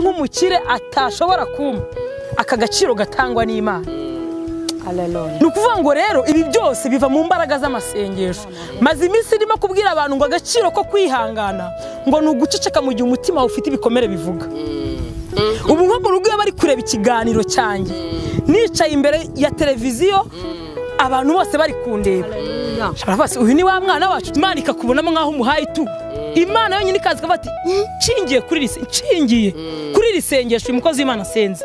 nk'umukire atashobora kumpa aka gaciro gatangwa n'imana ni ukuvuga ngo rero ibi byose biva mu mbaraga z'amasengesho maze iminsi irimo kubwira abantu ngo agaciro ko kwihangana ngo ni uguceceka mu gihe umutima wawe ufite ibikomere bivuga ubu nko mu rugo iyo bari kureba ikiganiro cyanjye nicaye imbere ya televiziyo abantu bose bari kundeba bose uyu ni wa mwana wacu imana ikakubonamo nk'aho umuhaye itugu imana yonyine ikaza ikavuga ati nshingiye kuri iri sengesho uyu mukozi w'imana asenze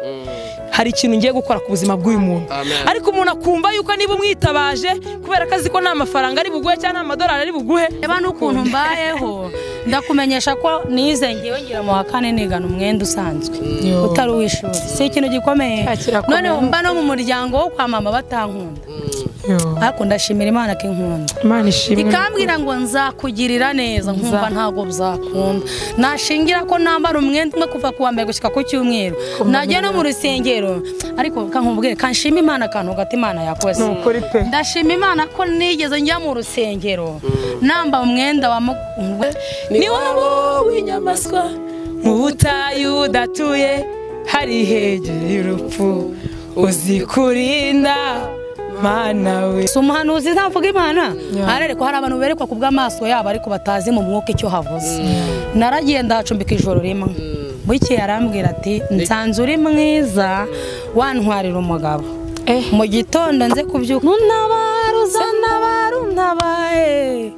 hari ikintu ngiye gukora ku buzima bw'uyu muntu ariko umuntu akumva yuko niba umwitabaje kubera ko azi ko nta mafaranga ari buguhe cyangwa nta madolari ari buguhe reba n'ukuntu mbayeho ndakumenyesha ko nize ngewe ngira mu wa kane nigana umwenda usanzwe utari uw'ishuri si ikintu gikomeye noneho mba no mu muryango wo kwa mama batankunda ariko ndashimira imana ko inkunda imana ishimwe ikambwira ngo nzakugirira neza nkumva ntabwo bizakunda nashingira ko nambara umwenda umwe kuva ku wa mbere gushyika ku cyumweru najya no mu rusengero ariko kankubwire kanshima imana akantu hagati imana yakoze Ni ukuri pe. ndashima imana ko nigeze njya mu rusengero namba umwenda wa mu- ni wowe w'inyamaswa mu butayu udatuye hari hegere y'urupfu uzi kurinda mana we si umuhanuzi ntavuga imana ararekwa hari abantu berekwa ku bw'amaso yabo ariko batazi mu mwuka icyo havuze naragiye ndahacumbika ijoro rimwe bukeye arambwira ati nsanze uri mwiza wantwarira umugabo mu gitondo nze kubyuka untabare uzantabare untabaye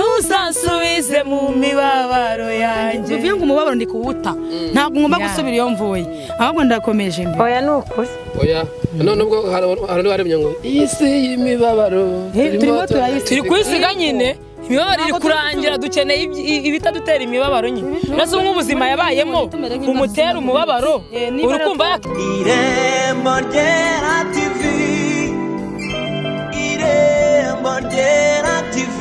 ntuzansubize mu mibabaro yanjye bivuye ngo umubabaro ndi kuwuta ntabwo ngomba gusubira iyo mvuye ahubwo ndakomeje imbere oya ni ukuri oya none ubwo hari abantu baremye ngo isi y'imibabaro turimo turayisiga." turi kwisiga nyine imibabaro iri kurangira dukeneye iby- i- ibitadutera imibabaro nyine uretse nk'ubuzima yabayemo bumutera umubabaro Eh, niba uri kumva yak- irembo ryera tv irembo ryera tv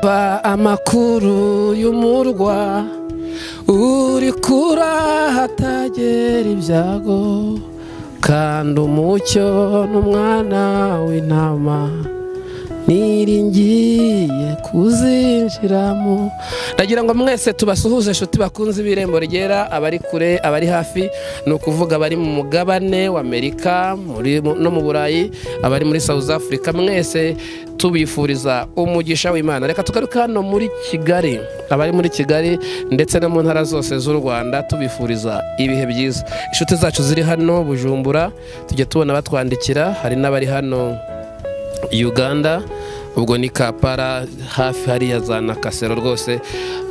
ba amakuru y'umurwa uri kurahatagera ibyago kandi umucyo n'umwana w'intama niringiye kuzinjiramo ndagira ngo mwese tubasuhuze inshuti bakunze ibirembo ryera abari kure abari hafi ni ukuvuga abari mu mugabane w'amerika muri- no mu burayi abari muri south africa mwese tubifuriza umugisha w'imana reka tugaruke hano muri kigali abari muri kigali ndetse no mu ntara zose z'u rwanda tubifuriza ibihe byiza inshuti zacu ziri hano bujumbura tujya tubona batwandikira hari n'abari hano uganda ubwo ni kapara hafi hariya za nakasero rwose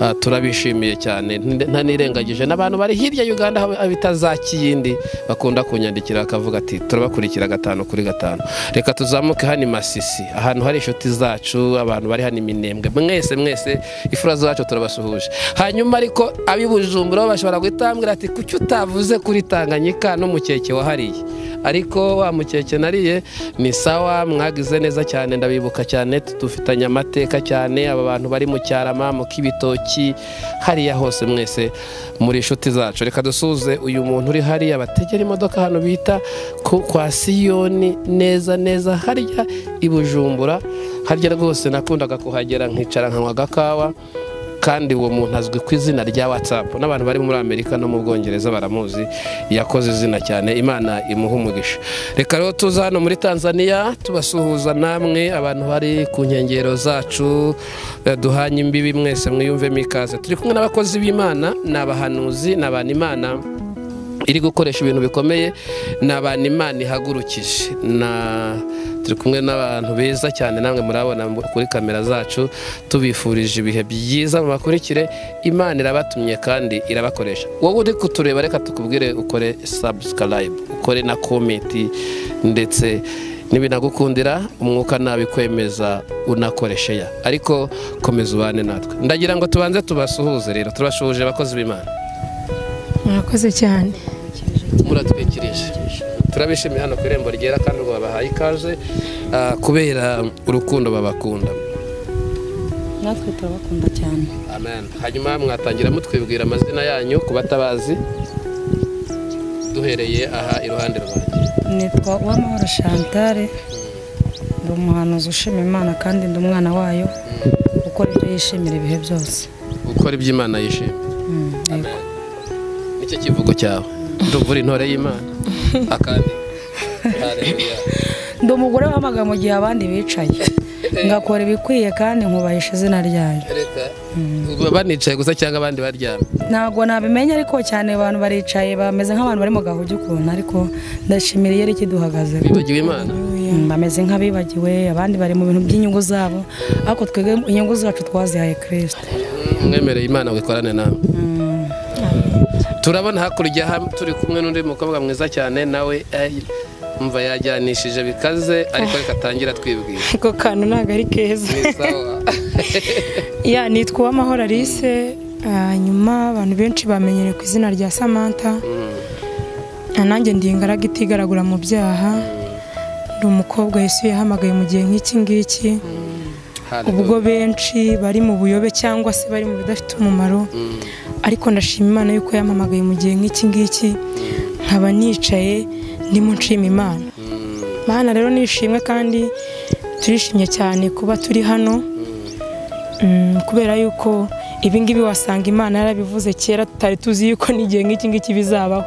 ah, turabishimiye cyane Nde- ntanirengagije n'abantu bari hirya ya uganda haba- bita za kiyindi bakunda kunyandikira bakavuga ati turabakurikira gatanu kuri gatanu reka tuzamuke hano i masisi ahantu hari inshuti zacu abantu bari hano iminembwe mwese mwese ifura zacu turabasuhuje hanyuma ariko ab'i bujumbura bo bashobora guhitambwira ati kuki utavuze kuri tanganyika n'umukeke wahariye ariko wa mukeke nariye ni sawa mwagize neza cyane ndabibuka cyane dufitanye amateka cyane aba bantu bari mu cyarama mu kibitoki hariya hose mwese muri inshuti zacu reka dusuze uyu muntu uri hariya bategera imodoka hano bita ku- kwa siyoni neza neza harya i bujumbura harya rwose nakundaga kuhagera nkicara nkanywa agakawa kandi uwo muntu azwi ku izina rya watsapu n'abantu bari muri amerika no mu bwongereza baramuzi yakoze izina cyane imana imuha umugisha reka rero tuza hano muri tanzania tubasuhuza namwe abantu bari ku nkengero zacu eh, duhanye imbibi mwese mwiyumvemo ikaze turi kumwe n'abakozi b'imana ni abahanuzi ni abantu imana iri gukoresha ibintu bikomeye ni abantu imana ihagurukije na turi kumwe n'abantu beza cyane namwe murabona mu- kuri kamera zacu tubifurije ibihe byiza mubakurikire imana irabatumye kandi irabakoresha wowe uri kutureba reka tukubwire ukore subscribe ukore na komenti ndetse nibinagukundira umwuka nabi kwemeza unakoreshe ya ariko komeza ubane natwe ndagira ngo tubanze tubasuhuze rero turashuhuje abakozi b'imana murakoze cyane muratwikirije turabishimiye hano ku irembo ryera kandi ngo babahaye ikaze ah, kubera urukundo babakunda natwe turabakunda cyane amen hanyuma mwatangira mutwibwira amazina yanyu ku batabazi duhereye aha iruhande rwanjye nitwa uwamahoro shantare ndi umuhanuzi ushima imana kandi ndi umwana wayo ukora ibyo yishimira ibihe byose gukora iby'imana yishimye nicyo kivugo cyawe ndumvura intore y'imana akandi Haleluya. ndi umugore w'amagambo mu gihe abandi bicaye ngakora ibikwiye kandi nkubahisha izina ryayo reka banicaye gusa cyangwa abandi baryamye ntabwo nabimenya ariko cyane abantu baricaye bameze nk'abantu bari mu gahugi ukuntu ariko ndashimira iyo ikiduhagaze bibagiwe imana bameze nk'abibagiwe abandi bari mu bintu by'inyungu zabo ariko twebwe inyungu zacu twazihaye kirisita mwemereye imana ngo ikorane nawe turabona hakurya ham- turi kumwe n'undi mukobwa mwiza cyane nawe eh, umva yajyanishije bikaze ariko reka atangira twibwira ako kantu ntabwo ari keza Ni sawa. ya nitwa uwamahoro alice ah, nyuma abantu benshi bamenyere ku izina rya samantha Mm, Ah, nanjye ndi ingaragu itigaragura mu byaha ndi umukobwa yesu yahamagaye mu gihe nk'iki ngiki hallelujah. ubwo benshi bari mu buyobe cyangwa se bari mu bidafite umumaro Mm, ariko ndashima imana yuko yampamagaye mu gihe nk'iki ngiki nkaba nicaye ndimo nshima imana mm, Mana rero nishimwe kandi turishimye cyane kuba turi hano Mm, kubera yuko ibingibi wasanga imana yarabivuze kera tutari tuzi yuko n'igihe nk'iki ngiki bizabaho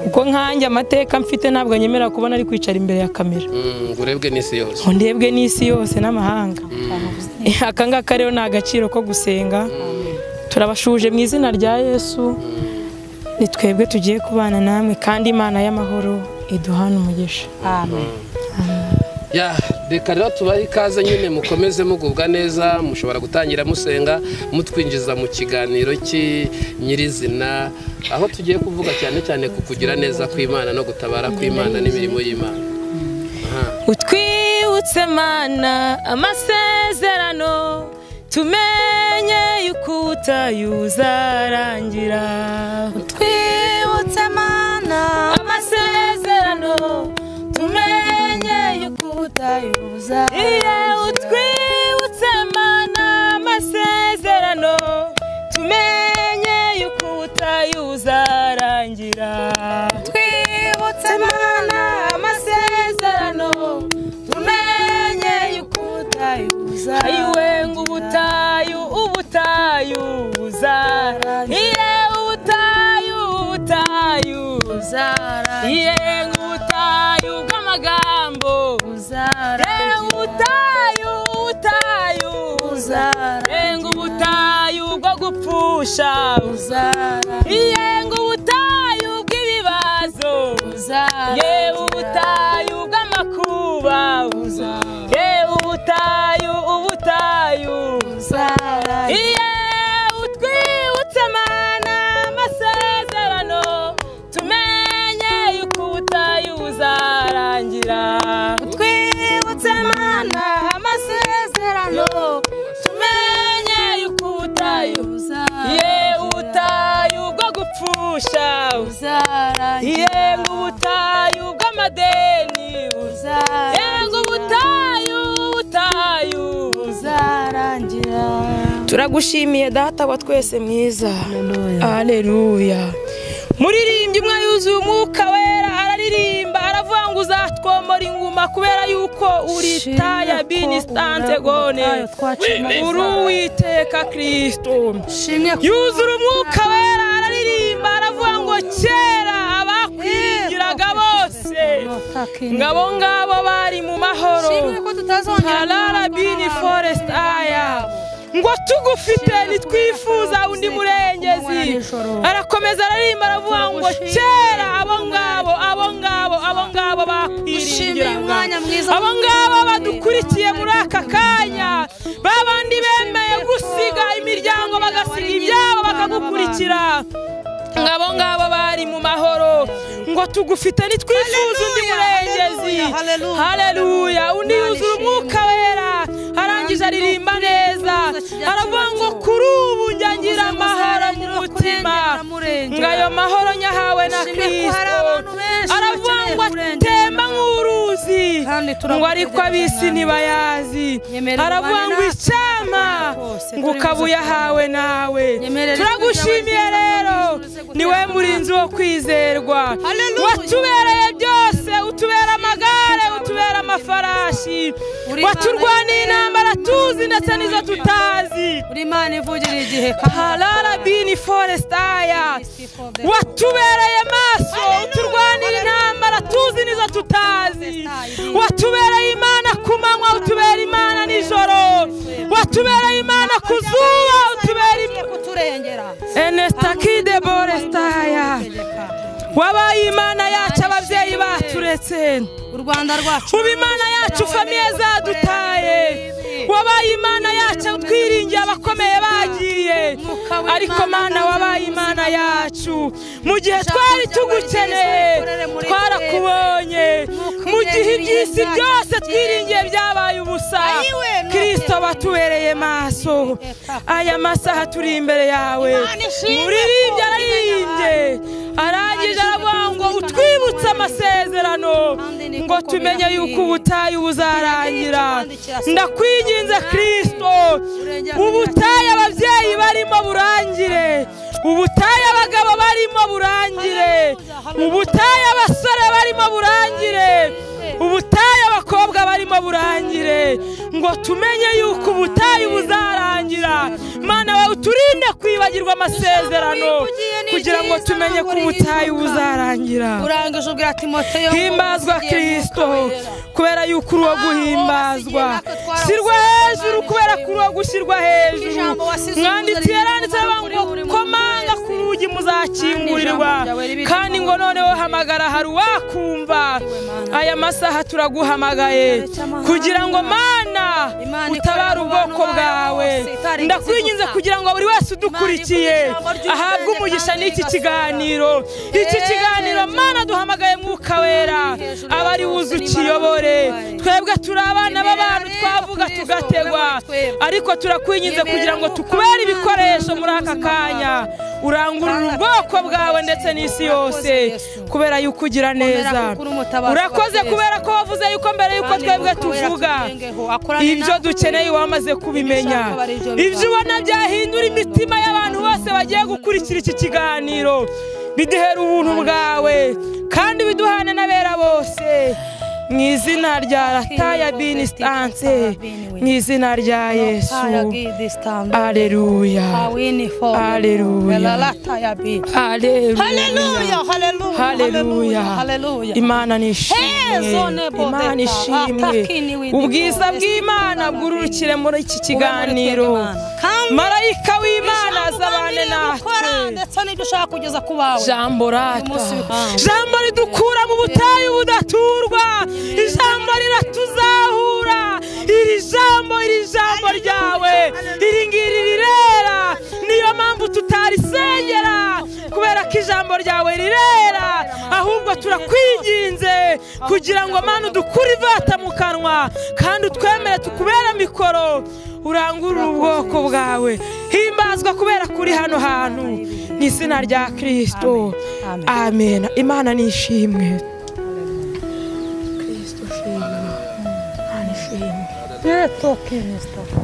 kuko nkanjye amateka mfite ntabwo anyemera kubona ari kwicara imbere ya kamera mm, ngo urebwe n'isi yose ngo ndebwe n'isi yose n'amahanga aka ngaka rero ni agaciro ko gusenga turabashuje mu izina rya yesu ni twebwe tugiye kubana namwe kandi imana y'amahoro iduhane umugisha ya reka rero tubahe ikaze nyine mukomeze mugubwa neza mushobora gutangira musenga mutwinjiza mu kiganiro cy nyirizina aho tugiye kuvuga cyane cyane ku kugira neza kw'imana no gutabara kw'imana n'imirimo y'imana utwibutse mana amasezerano tumenye yuko utayuzarangira utwibutse mana amasezerano tumenye yuko utayuzarangira iyo utwibutse mana amasezerano tumenye yuko utayuzarangira twibutse mana amasezerano tumenye yuko utayuza ayiwe ngo ubutayu ubutayu buzarangira iye ubutayu ubutayu buzarangira iye ngo ubutayu bw'amagambo buzarangira ubutayu ubutayu buzarangira ubutayu bwo gupfusha buzarangira iye ngo ubutayu bw'ibibazo buzarangira yewe ubutayu bw'amakuba buzarangira yewe ubutayu ubutayu buzarangira iye utwibutse mana amasezerano tumenye yuko ubutayu buzarangira utwibutse mana amasezerano tumenye yuko ubutayu ye ubutayu bwo gupfusha ye ubutayu bw'amadeni ye ubutayu ubutayu turagushimiye data wa twese mwiza aleluya muririmbyi umwe yuzuye umwuka wera araririmba aravuga ngo uzatwomora inguma kubera yuko uri taya bini sitante gone uri uwiteka kirisito yuzura umwuka wera araririmba aravuga ngo kera abakwigiraga bose ngo abo ngabo bari mu mahoro harara bini foresiti aya ngo tugufite ntitwifuza undi murengezi arakomeza ararimba aravuga ngo kera abo ngabo abo ngabo abo ngabo bakwiringiraga abo ngabo badukurikiye muri aka kanya babandi bemeye gusiga imiryango bagasiga ibyabo bakagukurikira ngabo ngabo bari mu mahoro ngo tugufite ntitwifuza undi murengezi haleluya undi yuzura umwuka wera arangije aririmba neza aravuga ngo kuri ubu njya ngira amahoro mu mutima ngo ayo mahoro nyahawe na kirisito aravuga ngo atemba nk'uruzi ngo ariko ab'isi ntibayazi aravuga ngo icyama ngo ukaba uyahawe nawe turagushimiye rero niwe murinzi wo kwizerwa watubereye byose utubera amagare utubera amafarashi waturwaniye intambara tuzi ndetse n'izo tutazi buri mana ivugirira igihe harara bini foresitaya watubereye maso uturwanira intambara tuzi n'izo tutazi watubereye imana ku manywa utubera imana nijoro watubereye imana ku zuba utubera imana kuturengera enesita kidebore sitaya wabaye imana yacu ababyeyi baturetse u rwanda rwacu uba imana yacu famiye zadutaye wabaye imana yacu twiringiye abakomeye bagiye ariko mana wabaye imana yacu mu gihe twari tugukeneye twarakubonye mu gihe iby'isi byose twiringiye byabaye ubusa kirisito batubereye maso aya masaha turi imbere yawe muririmbye aririmbye arangije aravuga ngo utwibutse amasezerano ngo tumenye yuko ubutayu buzarangira ndakwinginze kirisito ubutayu ababyeyi barimo burangire ubutayu abagabo barimo burangire ubutayu abasore barimo burangire ubutayu abakobwa barimo burangire ngo tumenye yuko ubutayu buzarangira mana wawe uturinde kwibagirwa amasezerano kugira ngo tumenye ko ubutayu buzarangira urangije ubwira timoteyo himbazwa kirisito kubera yuko uri uwo guhimbazwa shyirwa hejuru kubera ko uri uwo gushyirwa hejuru Ijambo wasize mwanditse umuzaniye yaranditse kuri ngo buri muntu komanga ku rugi muzakingurirwa Kandi ijambo ryawe ribiri kandi ngo noneho hamagara hari uwakumva aya masaha turaguhamagaye kugira ngo mana Imana utabare ikorera ubwoko abantu bayo bwawe bose, itarigeze ndakwinginze ivuka. kugira ngo buri wese udukurikiye Imana ikora ijambo ry'ubwenge ahabwe umugisha kandi n'iki rigasohora. kiganiro iki Eee, kiganiro nzira. mana duhamagaye mwuka wera hejuru aba ya ari bose, wuze niba ukiyobore wabaye. twebwe turi abana Yemerera b'abantu rero twavuga Kristo, tugategwa wowe muri twebwe. ariko turakwinginze Yemerera kugira ngo Mwuka tukubere w'Imana ibikoresho uze muri aka ubuzima kanya urangurura Kandi ubwoko atanga bwawe icyizere ndetse n'isi urakoze, yose Yesu. kubera yuko ugira neza kuko uri umutabazi urakoze wa Yesu. kubera ko wavuze yuko mbere yuko Kandi twebwe Mwuka wera tuvuga atugengeho, akorane ibyo natwe, dukeneye wamaze kubimenya ushaka bari ibyo ibyo bibaho. ubona byahindura imitima y'abantu bose bagiye gukurikira iki kiganiro biduhera ubuntu bwawe kandi biduhane n'abera bose mu izina rya rataya bini sitanse mu izina rya yesu aleluya Haleluya. aleluya Haleluya. imana nishimwe imana ishimwe ubwiza bw'imana bwururukire muri iki kiganiro marayika w'imana azabane natwe ndetse n'ibyo ushaka kugeza ku bawe jambo rata munsi w'ihangu. jambo ridukura mu butayu budaturwa ijambo riratuzahura iri jambo iri jambo ryawe iri ngiri rirera niyo mpamvu tutarisengera kubera ko ijambo ryawe rirera ahubwo turakwinginze kugira ngo mana udukure ivata mu kanwa kandi utwemere tukubere mikoro urangurure ubwoko bwawe himbazwa kubera kuri hano hantu mu izina rya kirisito Amen. amen imana nishimwe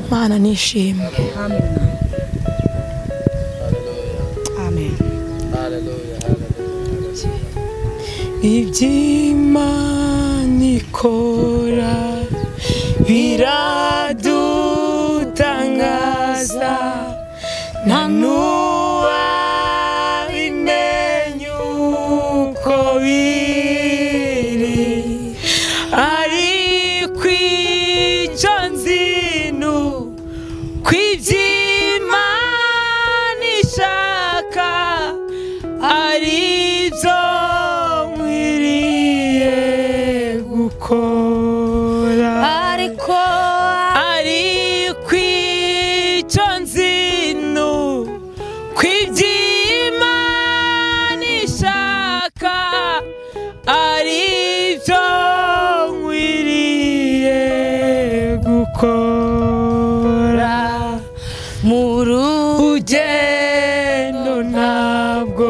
imana nishimwe iby'imana ikora biradutangaza nta n'uwabimenye uko biri ariko icyo nzi ni uko iby'imana ishaka aribyo nkwiriye gukora ariko ariko icyo nzi ni uko iby'imana ishaka aribyo nkwiriye gukora mu ugendo ntabwo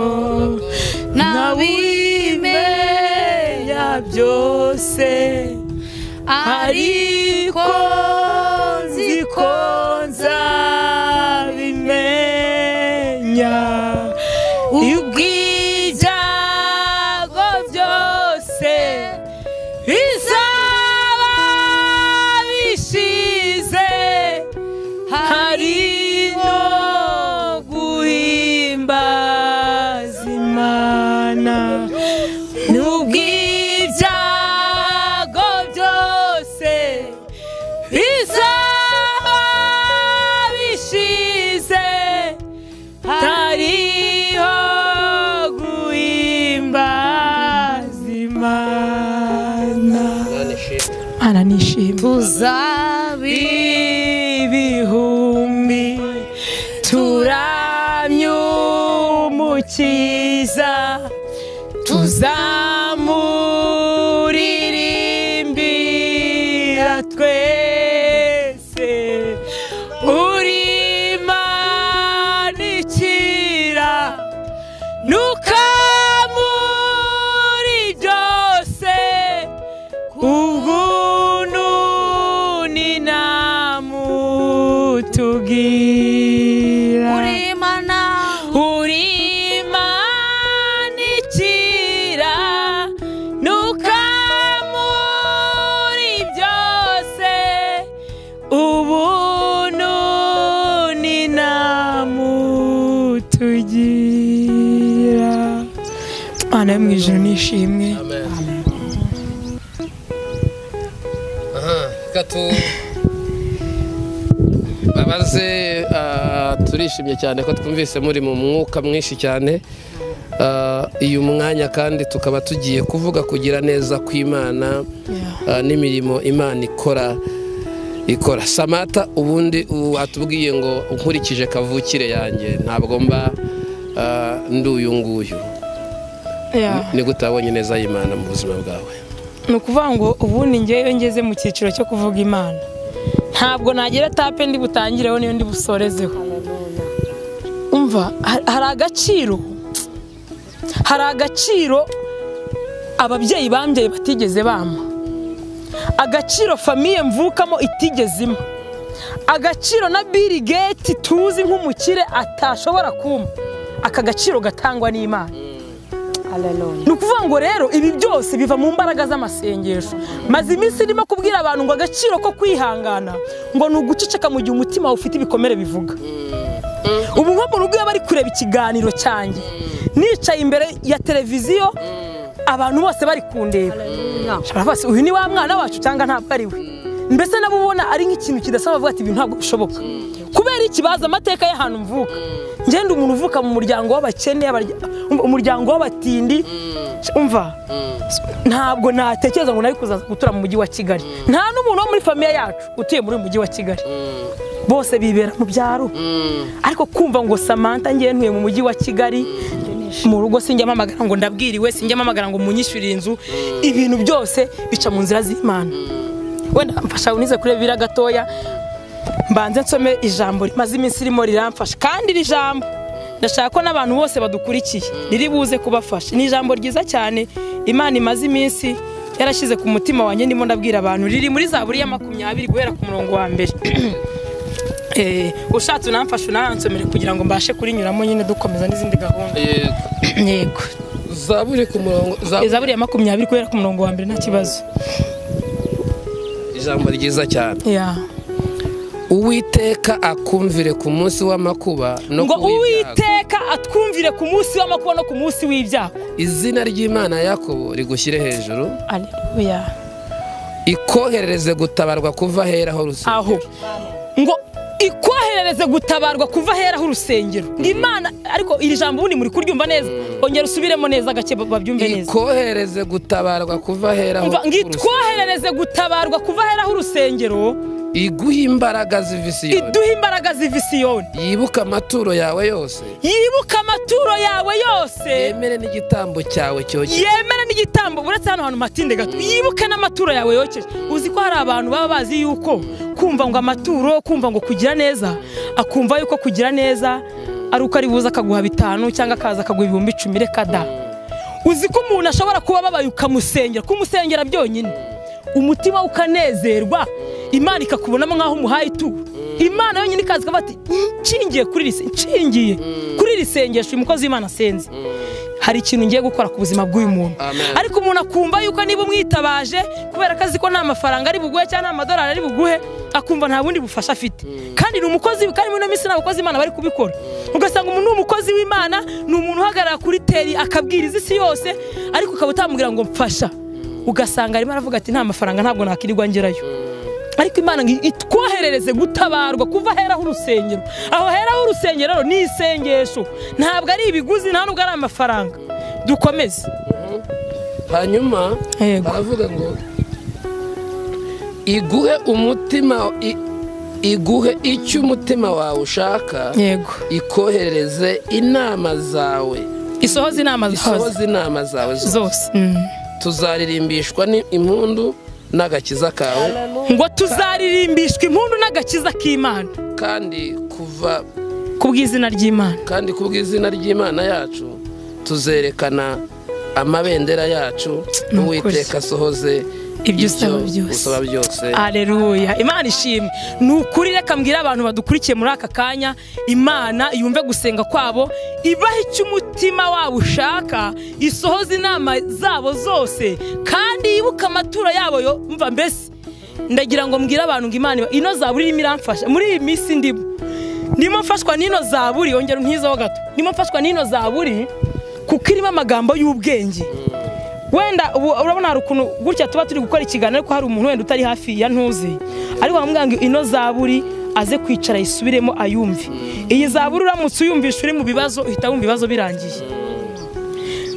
nabimenya byose ariko nzi ko nzabimenya ubwibyago byose bizaba bishize hari no guhimbaza nishime ibihumbi turamye umukiza tuzamuririmbira twese urimanikira nukamuri byose ubunu ni namutubwira urimana urimanikira nukamuri byose ubunu ni namutubwira imana yo mu ijoro nishimwe Aha, reka tu babaze ah, turishimye cyane ko twumvise muri mu mwuka mwinshi cyane Ah, uyu mwanya kandi tukaba tugiye kuvuga kugira neza kw'imana ah, n'imirimo imana ikora ikora samata ubundi watubwiye ngo nkurikije kavukire yanjye ntabwo mba ah, ndi uyu nguyu Yeah. ni gute wabonye neza y'imana mu buzima bwawe ni ukuvuga ngo ubu ni ngewe ngeze mu cyiciro cyo kuvuga imana ntabwo nagira tape ndi butangireho niyo ndi busorezeho umva ha- hari agaciro hari agaciro ababyeyi bambyaye batigeze bampa agaciro famiye mvukamo itigeze impa agaciro na Bill Gates tuzi nk'umukire atashobora kumpa aka gaciro gatangwa n'imana ni ukuvuga ngo rero ibi byose biva mu mbaraga z'amasengesho maze iminsi ndimo kubwira abantu ngo agaciro ko kwihangana ngo ni uguceceka mu gihe umutima wawe ufite ibikomere bivuga ubu nko mu rugo iyo bari kureba ikiganiro cyanjye nicaye imbere ya televiziyo abantu bose bari kundeba bashobora bose uyu ni wa mwana wacu cyangwa ntabwo ari we mbese nabo ubona ari nk'ikintu kidasaba bavuga ati ibi ntabwo bishoboka kubera iki bazi amateka y'ahantu mvuka ngenda umuntu uvuka mu muryango w'abakene abarya- umuryango w'abatindi umva ntabwo natekereza ngo nari kuzaza gutura mu mujyi wa kigali nta n'umuntu wo muri famiye yacu utuye muri uyu mujyi wa kigali bose bibera mu byaro ariko kumva ngo samantha ngiye ntuye mu mujyi wa kigali mu rugo sinjya mpamagara ngo ndabwiriwe sinjya mpamagara ngo munyishyurire inzu ibintu byose bica mu nzira z'imana wenda mfasha unize kuri bibiri gatoya mbanze nsome ijambo rimaze iminsi ririmo riramfasha kandi iri jambo ndashaka ko n'abantu bose badukurikiye riri buze kubafasha ni ijambo ryiza cyane imana imaze iminsi yarashyize ku mutima wanjye ndimo ndabwira abantu riri muri zaburi ya makumyabiri guhera ku murongo wa mbere Eh, ushatse unamfasha unansomere kugira ngo mbashe kurinyuramo nyine dukomeza n'izindi gahunda yego zaburi ku murongo zaburi izaburi ya makumyabiri guhera ku murongo wa mbere nta kibazo ijambo ryiza cyane yeah. uwiteka akumvire ku munsi w'amakuba no ngo ku w'ibyago. uwiteka atwumvire ku munsi w'amakuba no ku munsi w'ibyago izina ry'imana ya yakobo rigushyire hejuru aleluya ikoherereze gutabarwa kuva ahera aho rusengero. aho ngo ikoherereze gutabarwa kuva aheraho urusengero imana ariko iri jambo ubundi muri kuryumva neza ongera usubiremo neza gake ba- babyumve neza ikoherereze gutabarwa kuva ahera aho umva ngo rusengero. itwoherereze gutabarwa kuva aheraho urusengero iguhe imbaraga ziva i Siyoni. iduhe imbaraga ziva isiyoni yibuke amaturo yawe yose yibuke amaturo yawe yose yemere n'igitambo cyawe cyokeje yemera n'igitambo uretse hano hantu matinde gato yibuke n'amaturo yawe yokeje uzi ko hari abantu baba bazi yuko kumva ngo amaturo kumva ngo kugira neza akumva yuko kugira neza ari uko ari buze akaguha bitanu cyangwa akaza akaguha ibihumbi icumi reka da uzi ko umuntu ashobora kuba ababaye ukamusengera kumusengera byonyine umutima we ukanezerwa imana ikakubonamo nk'aho umuhaye ituro imana yonyine ikaza ikavuga ati nshingiye kuri iri se- nshingiye kuri iri sengesho uyu mukozi w'imana asenze hari ikintu ngiye gukora ku buzima bw'uyu muntu Amen. ariko umuntu akumva yuko niba umwitabaje kubera ko azi ko nta mafaranga ari buguhe cyangwa nta madolari ari buguhe akumva nta bundi bufasha afite kandi ni umukozi kandi muri ino minsi ni abakozi imana bari kubikora ugasanga umuntu ni umukozi w'imana ni umuntu uhagarara kuri teri akabwiriza isi yose ariko ukaba utamubwira ngo mfasha ugasanga arimo aravuga ati nta mafaranga ntabwo nakirirwa ngerayo ariko imana ngo itwoherereze gutabarwa kuva aheraho urusengero aho heraho urusengero rero ni isengesho ntabwo ari ibiguzi nta nubwo ari amafaranga dukomeze hanyuma Yego. baravuga ngo iguhe umutima i- iguhe icyo umutima wawe ushaka yego ikoherereze inama zawe isohoza inama zawe isohoze inama zawe zose zose Mm. tuzaririmbishwa n'impundu n'agakiza kawe ngo tuzaririmbishwa impundu n'agakiza k'imana kandi kuva ku bw'izina ry'imana kandi ku bw'izina ry'imana yacu tuzerekana amabendera yacu uwiteka asohoze Ibyo usaba byose. usaba byose aleluya imana ishimwe ni ukuri reka mbwire abantu badukurikiye muri aka kanya imana yumve gusenga kwabo ibaha icyo umutima wabo ushaka isohoza inama zabo zose kandi yibuke amaturo yabo yo mva mbese ndagira ngo mbwire abantu ngo imana iba- ino zaburi irimo iramfasha muri iyi minsi ndimo ndimo mfashwa n'ino zaburi ongera unkizeho gato ndimo mfashwa n'ino zaburi kuko irimo amagambo y'ubwenge wenda ubu urabona hari ukuntu gutya tuba turi gukora ikiganiro ariko hari umuntu wenda utari hafi ya ntuzi ariko bamubwira ngo ino zaburi aze kwicara yisubiremo ayumve iyi zaburi uramutse uyumvisha uri mu bibazo uhita wumva ibibazo birangiye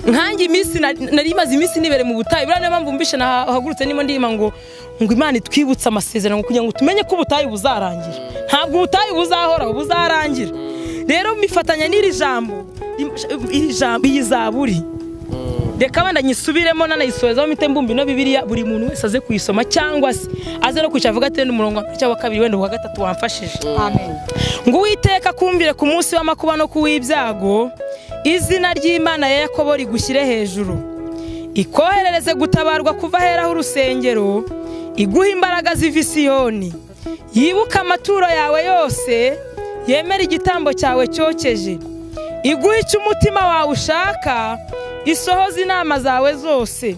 nkanjye iminsi na- nari maze iminsi nibere mu butayu buriya niyo mpamvu mbishe nahagurutse ndimo ndima ngo ngo imana itwibutse amasezerano kugira ngo tumenye ko ubutayu buzarangira ntabwo ubutayu buzahoraho buzarangira rero mifatanya n'iri jambo im- iri jambo iyi zaburi reka wenda nyisubiremo nanayisorezaho mite mbumbi no bibiliya buri muntu wese aze kuyisoma cyangwa se aze no kwicara avuga ati wenda umurongo wa mbere cyangwa wa kabiri wenda uwa gatatu wamfashije ngo uwiteka kumbire ku munsi w'amakuba no ku w'ibyago izina ry'imana ya yakobo rigushyire hejuru ikoherereze gutabarwa kuva aheraho urusengero iguha imbaraga ziva i Siyoni yibuke amaturo yawe yose yemere igitambo cyawe cyokeje iguhe icyo umutima wawe ushaka isohoze inama zawe zose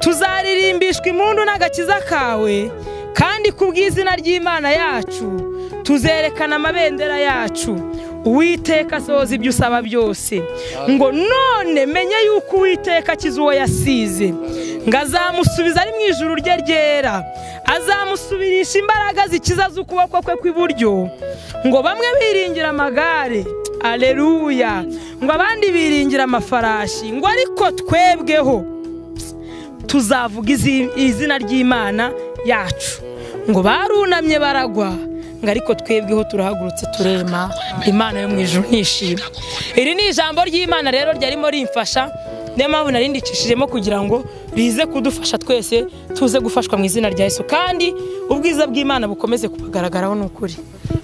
tuzaririmbishwa impundu n'agakiza kawe kandi ku bw'izina ry'imana yacu tuzerekana amabendera yacu uwiteka asohoza ibyo usaba byose ngo none menye yuko uwiteka akiza uwo yasize ngo azamusubiza ari mu ijuru rye ryera azamusubirisha imbaraga zikiza z'ukuboko kwe kw'iburyo ngo bamwe biringira amagare aleluya ngo abandi biringira amafarashi ngo ariko twebweho tuzavuga izi- izina ry'imana yacu ngo barunamye baragwa ngo ariko twebweho turahagurutse turema imana yo mu ijuru ntishima iri ni ijambo ry'imana rero ryarimo rimfasha niyo mpamvu narindikishijemo kugira ngo rize kudufasha twese tuze gufashwa mu izina rya yesu kandi ubwiza bw'imana bukomeze kubagaragaraho ni ukuri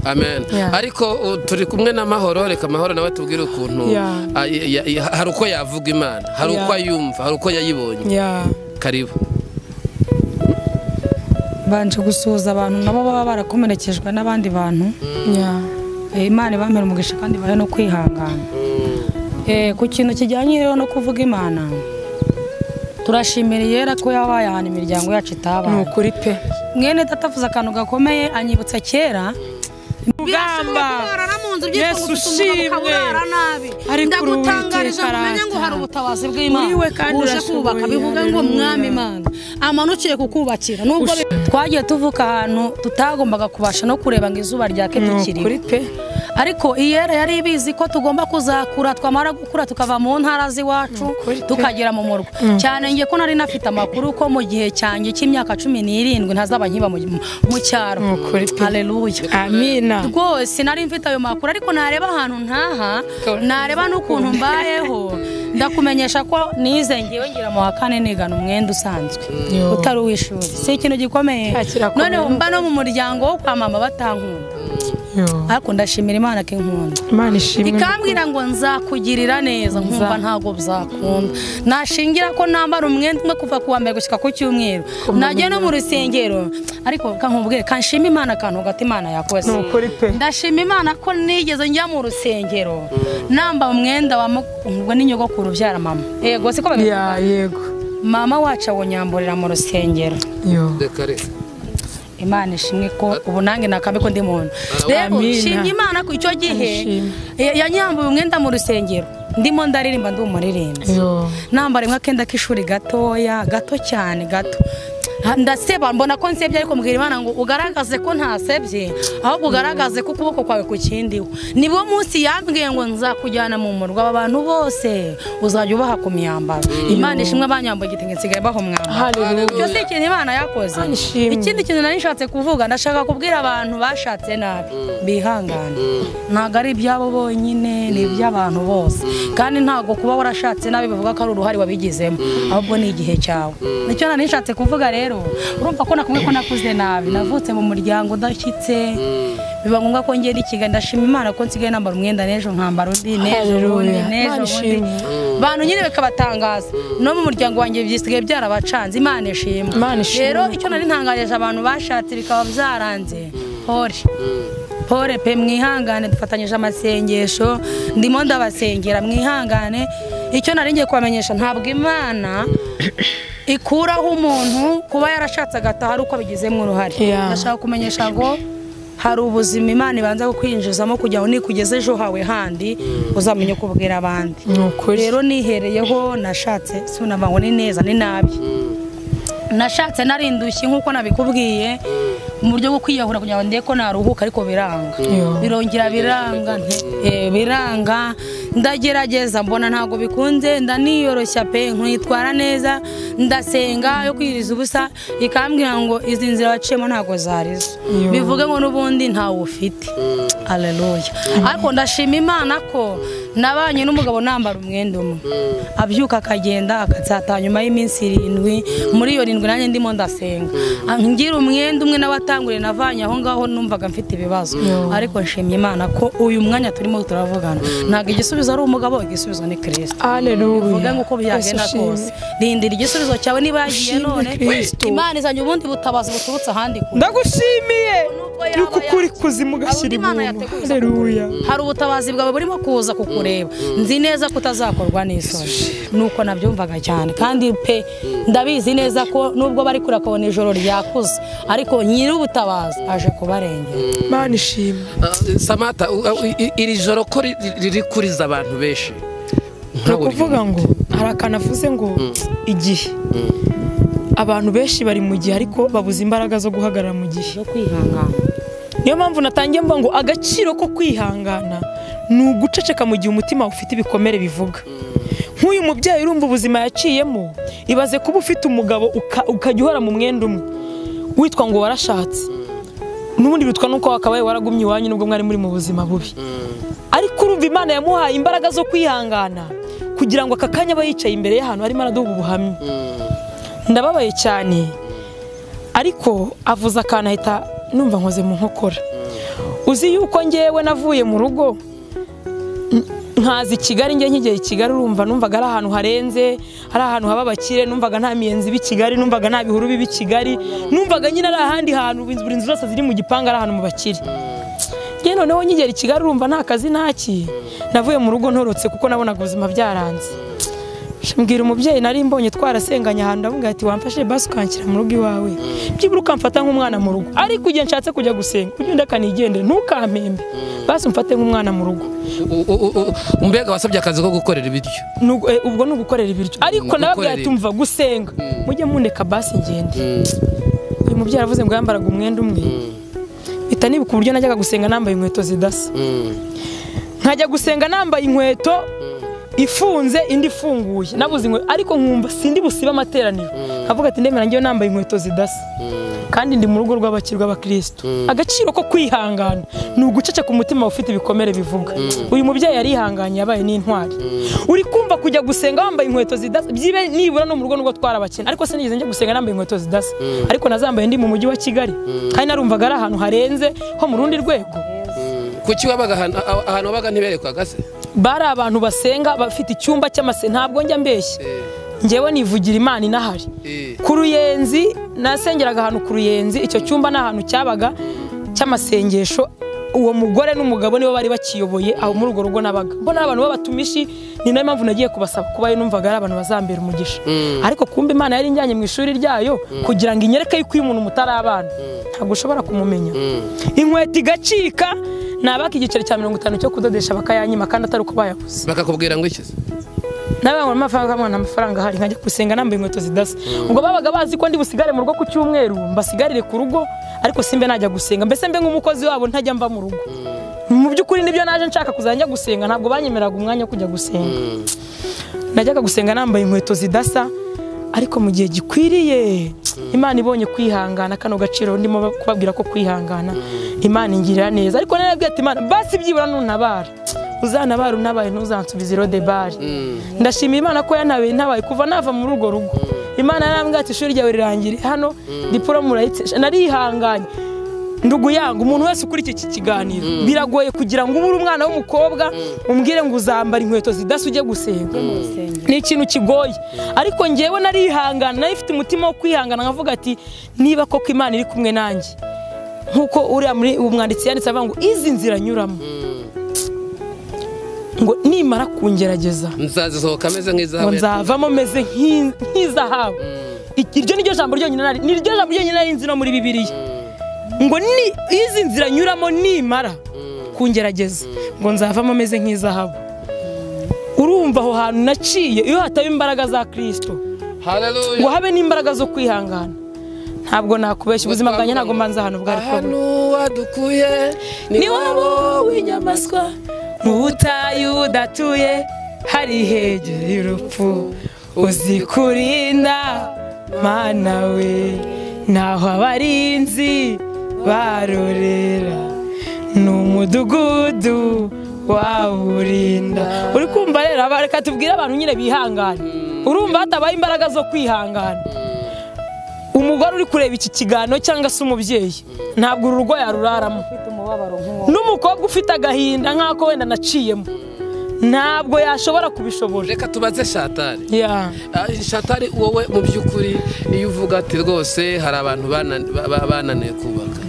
amen Yeah. ariko uh, turi kumwe na mahoro reka mahoro nawe tubwire ukuntu Yeah. ah, ya- ya- ya- hari uko yavuga imana hari Yeah. uko ayumva hari uko yayibonye Yeah. karibu mbanje gusuhuza abantu nabo baba barakomerekejwe n'abandi bantu Yeah. Eh, imana ibamere umugisha kandi ibahe no kwihangana Eh, ku kintu kijyanye rero no kuvuga imana turashimira iyera ko yabaye ahantu imiryango yacu ni itabaye ukuri pe mwene data avuze akantu gakomeye anyibutsa kera Rugamba. kurara mu nzu Yesu byitwa gususumbura ushimwe. ukaburara nabi Ariko ndagutangarije Uwiteka ngo umenye ngo hari arata. ubutabazi bw'imana Uri we kandi uje urashoboye. kubaka bivuga ngo Haleluya. mwami imana amanukiye kukubakira nubwo twagiye tuvuka ahantu tutagombaga kubasha no kureba ngo izuba ryake ni tukiriho ukuri pe ariko iyera yari ibizi ko tugomba kuzakura twamara gukura tukava mu ntara z'iwacu tukagera mu murwa cyane ngiye ko nari nafite amakuru ko mu gihe cyanjye cy'imyaka cumi n'irindwi ntazaba nkiba mu mu cyaro Ni ukuri pe. haleluya amina rwose nari mfite ayo makuru ariko nareba ahantu ntaha nareba n'ukuntu mbayeho ndakumenyesha ko nize ngewe ngira mu wa kane nigana umwenda usanzwe utari uw'ishuri si ikintu gikomeye Nta kirakomeye. noneho mba no mu muryango wo kwa mama batankunda ariko ndashimira imana ko inkunda imana ishimwe ikambwira ngo nzakugirira neza nkumva ntabwo bizakunda nashingira ko nambara umwenda umwe kuva ku wa mbere gushyika ku cyumweru najya no mu rusengero ariko kankubwire kanshima imana akantu hagati imana yakoze Ni ukuri pe. ndashima imana ko nigeze njya mu rusengero namba umwenda wa mukundwa n'inyogokuru ubyara mama yego siko babivuga Yeah, yego mama wacu awunyamburira mu rusengero Yo. reka reka imana ishimwe ko ubu nange nakambi ko ndi muntu rero Amina. nshimye imana ko icyo gihe Amishimwe. ya- yanyambuye umwenda mu rusengero ndimo ndaririmba ndi umuririmbyi Yo. nambara imwe akenda k'ishuri gatoya gato cyane gato Ha- ndaseba mbona ko nsebye ariko mbwira imana ngo ugaragaze ko ntasebye ahubwo ugaragaze ko ukuboko kwawe kukindiwe niwo munsi yambwiye ngo nzakujyana mu murwa abantu bose uzajya ubaha ku myambaro imana ishimwe banyambaye igitenge nsigaye bahumwambaro icyo si ikintu imana yakoze ishimwe. ikindi kintu nari nshatse kuvuga ndashaka kubwira abantu bashatse nabi bihangane ntabwo ari ibyabo bonyine ni iby'abantu bose kandi ntabwo kuba warashatse nabi bivuga ko ari uruhare wabigizemo ahubwo ni igihe cyawe nicyo nari nshatse kuvuga rero urumva ko nakumwe ko nakuze nabi navutse mu muryango udashyitse biba ngombwa ko ngenda i kigali ndashima imana ko nsigaye nambara umwenda n'ejo nkambara undi n'ejo ubundi Hallelujah. n'ejo Imana ubundi ishimwe. bantu nyine bikabatangaza no mu muryango wanjye byisigaye byarabacanze imana ishimwe Imana ishimwe. rero icyo nari ntangarije abantu bashatse bikaba byaranze hore pore pe mwihangane dufatanyije amasengesho ndimo ndabasengera mwihangane icyo nari ngiye kubamenyesha ntabwo imana ikuraho umuntu kuba yarashatse agataha ari uko abigizemo uruhare Yeah. ndashaka kumenyesha ngo hari ubuzima imana ibanza kukwinjizamo kugira ngo nikugeze ejo hawe handi uzamenye uko ubwira abandi ni ukuri rero nihereyeho nashatse sunama ngo ni neza ni nabi nashatse narindushye nk'uko nabikubwiye mu buryo bwo kwiyahura kugira ngo ndebe ko naruhuka ariko biranga Yo. birongera biranga nti- eh, biranga ndagerageza mbona ntabwo bikunze ndaniyoroshya pe nkwitwara neza ndasenga yo kwiriza ubusa ikambwira ngo izi nzira waciyemo ntabwo zarizo Yo. bivuge ngo n'ubundi ntawe ufite aleluya ariko ndashima imana ko nabanye n'umugabo nambara umwenda umwe abyuka akagenda akatsata nyuma y'iminsi irindwi muri iyo rindwi nanjye ndimo ndasenga ngira umwenda umwe n'abatanguriye navanye aho ngaho numvaga mfite ibibazo ariko nshimye imana ko uyu mwanya turimo turavugana ntabwo igisubizo ari umugabo igisubizo ni kirisito aleluya uvuge ngo uko byagenda kose rindira igisubizo cyawe niba yagiye Ushimwe none Kristo. imana izanye ubundi butabazi buturutse ahandi kure ndagushimiye Nubwo yaba yuko ukuri yakira, kuzimu ugashyira abona Imana ibuntu yateguye aleluya hari ubutabazi bwawe burimo kuza kukureba nzi neza ko utazakorwa n'isoni nuko nabyumvaga cyane kandi pe ndabizi neza ko nubwo bari kure akabona ijoro ryakuze ariko nyir'ubutabazi aje kubarengera imana ishimwe Ah, samata u- u- i- iri joro ko ri- ri- riri kuriza abantu benshi ni ukuvuga ngo hari akantu avuze ngo igihe abantu benshi bari mu gihe ariko babuze imbaraga zo guhagarara mu gihe yo kwihangana niyo mpamvu natangiye mvuga ngo agaciro ko kwihangana ni uguceceka mu gihe umutima ufite ibikomere bivuga nk'uyu mubyeyi urumva ubuzima yaciyemo ibaze kuba ufite umugabo uka- ukajya uhora mu mwenda umwe witwa ngo warashatse n'ubundi bitwa nuko wakabaye waragumye iwanyu nubwo mwari muri mu buzima bubi ariko urumva imana yamuhaye imbaraga zo kwihangana kugira ngo aka kanya aba yicaye imbere y'ahantu harimo araduha ubuhamya ndababaye cyane ariko avuze akantu ahita numva nkoze mu nkokora uzi yuko ngewe navuye mu rugo n- nkaza i kigali njye nkigera i kigali urumva numvaga ari ahantu harenze ari ahantu haba abakire numvaga nta miyenzi iba i kigali numvaga nta bihuru biba i kigali numvaga nyine ari ahandi hantu buri nzu zose ziri mu gipangu ari ahantu mu bakire njye noneho nkigera i kigali urumva nta kazi ntaki navuye mu rugo ntorotse kuko nabonaga ubuzima byaranze mbwira umubyeyi nari mbonye twarasenganye ahantu ndavuga ati wamfashe basi ukanshyira mu rugo iwawe byibura ukamfata nk'umwana mu rugo ariko igihe nshatse kujya gusenga ujye undeka nigendere ntukampembe basi umfate nk'umwana mu rugo mbega wasabye akazi ko gukorera ibiryo Nugu- eh, ubwo ni ugukorera ibiryo ariko Ni nababwira ugukorera ati mva gusenga mujye mundeka basi ngende uyu mubyeyi aravuze ngo yambaraga umwenda umwe bita nibuka uburyo najyaga gusenga nambaye inkweto zidasa nkajya gusenga nambaye inkweto ifunze indi ifunguye nabuze inkweto ariko nkumva sindi busibe amateraniro nkavuga ati ndemera ngewe nambaye inkweto zidasa kandi ndi mu rugo rw'abakiri rw'abakirisitu agaciro ko kwihangana ni uguceceka umutima ufite ibikomere bivuga uyu mubyeyi yarihanganye yabaye n'intwari uri kumva kujya gusenga wambaye inkweto zidasa byibe nibura no mu rugo nubwo twarabakene ariko sinigeze njya gusenga nambaye inkweto zidasa ariko nazambaye ndi mu mujyi wa kigali kandi narumvaga ari ahantu harenze ho mu rundi rwego kuki wabaga ahantu- aho- ahantu wabaga ntiberekwaga se bari abantu basenga bafite icyumba cy'amase ntabwo njya mbeshya ngewe nivugira imana inahari Eh. ku ruyenzi nasengeraga ahantu ku ruyenzi icyo cyumba ni ahantu cyabaga cy'amasengesho uwo mugore n'umugabo nibo bari bakiyoboye aho muri urwo rugo nabaga mbona ari abantu b'abatumishi ni nayo mpamvu nagiye kubasaba kuba yo numvaga ari abantu bazambera umugisha ariko kumbe imana yari injyanye mu ishuri ryayo kugira ngo inyereke yuko iyo umuntu mutari abana ntabwo ushobora kumumenya inkweto igacika nabaga igiceri cya mirongo itanu cyo kudodesha bakayanyima kandi atari uko bayabuze bakakubwira ngo iki se n'abangura amafaranga kamwe nta mafaranga ahari nkajya gusenga nambaye inkweto zidasa ubwo babaga bazi ko ndi busigare mu rugo ku cyumweru mbasigarire ku rugo ariko simbe najya gusenga mbese mbe nk'umukozi wabo ntajya mva mu rugo mu by'ukuri nibyo naje nshaka kuzajya gusenga ntabwo banyemeraga umwanya wo kujya gusenga najyaga gusenga nambaye inkweto zidasa ariko mu gihe gikwiriye imana ibonye kwihangana kano gaciro ndimo kubabwira ko kwihangana imana ingirira neza ariko narabwiye ati imana basi byibura nuntabara uzanabara unabaye ntuzansubize irode bari ndashimira imana ko yanabaye ntabaye kuva nava muri urwo rugo imana yarambwira ati ishuri ryawe rirangire hano diporomu urayitse narihanganye nduguyanga umuntu wese ukurikiye iki kiganiro biragoye kugira ngo ube uri umwana w'umukobwa umbwire ngo uzambara inkweto zidasa ujye gusenga ni ikintu kigoye ariko ngewe narihangana nari mfite umutima wo kwihangana nkavuga ati niba koko imana iri kumwe nanjye nk'uko uriya muri umwanditsi yanditse avuga ngo izi nzira nyuramo ngo nimara kungerageza nzazisohoka ameze ngo nk'izahabu nzavamo meze nk'i- nk'izahabu Iki- iryo niryo jambo ryonyine nari niryo jambo ryonyine nari nzi no muri bibiliya ngo ni izi nzira nyuramo nimara kungerageza ngo nzavamo meze nk'izahabu urumva aho hantu naciye iyo hataba imbaraga za kirisito ngo Hallelujah. habe n'imbaraga zo kwihangana ntabwo nakubeshya ubuzima bwanjye ntabwo mbanza ahantu bwari kubona ahantu wadukuye ni wowe w'inyamaswa mu butayu udatuye hari hegere y'urupfu uzi kurinda mana we naho abarinzi barorera ni umudugudu wawurinda uri kumva rero aba- reka tubwire abantu nyine bihangane urumva hatabaye imbaraga zo kwihangana umugore uri kureba iki kiganiro cyangwa se umubyeyi ntabwo uru rugo yaruraramo n'umukobwa ufite agahinda nk'ako wenda naciyemo ntabwo yashobora kubishobora reka tubaze shatari Ya. Ah, shatari wowe mu by'ukuri iyo uvuga ati rwose hari abantu banan- ba- ba- bananiwe kubaka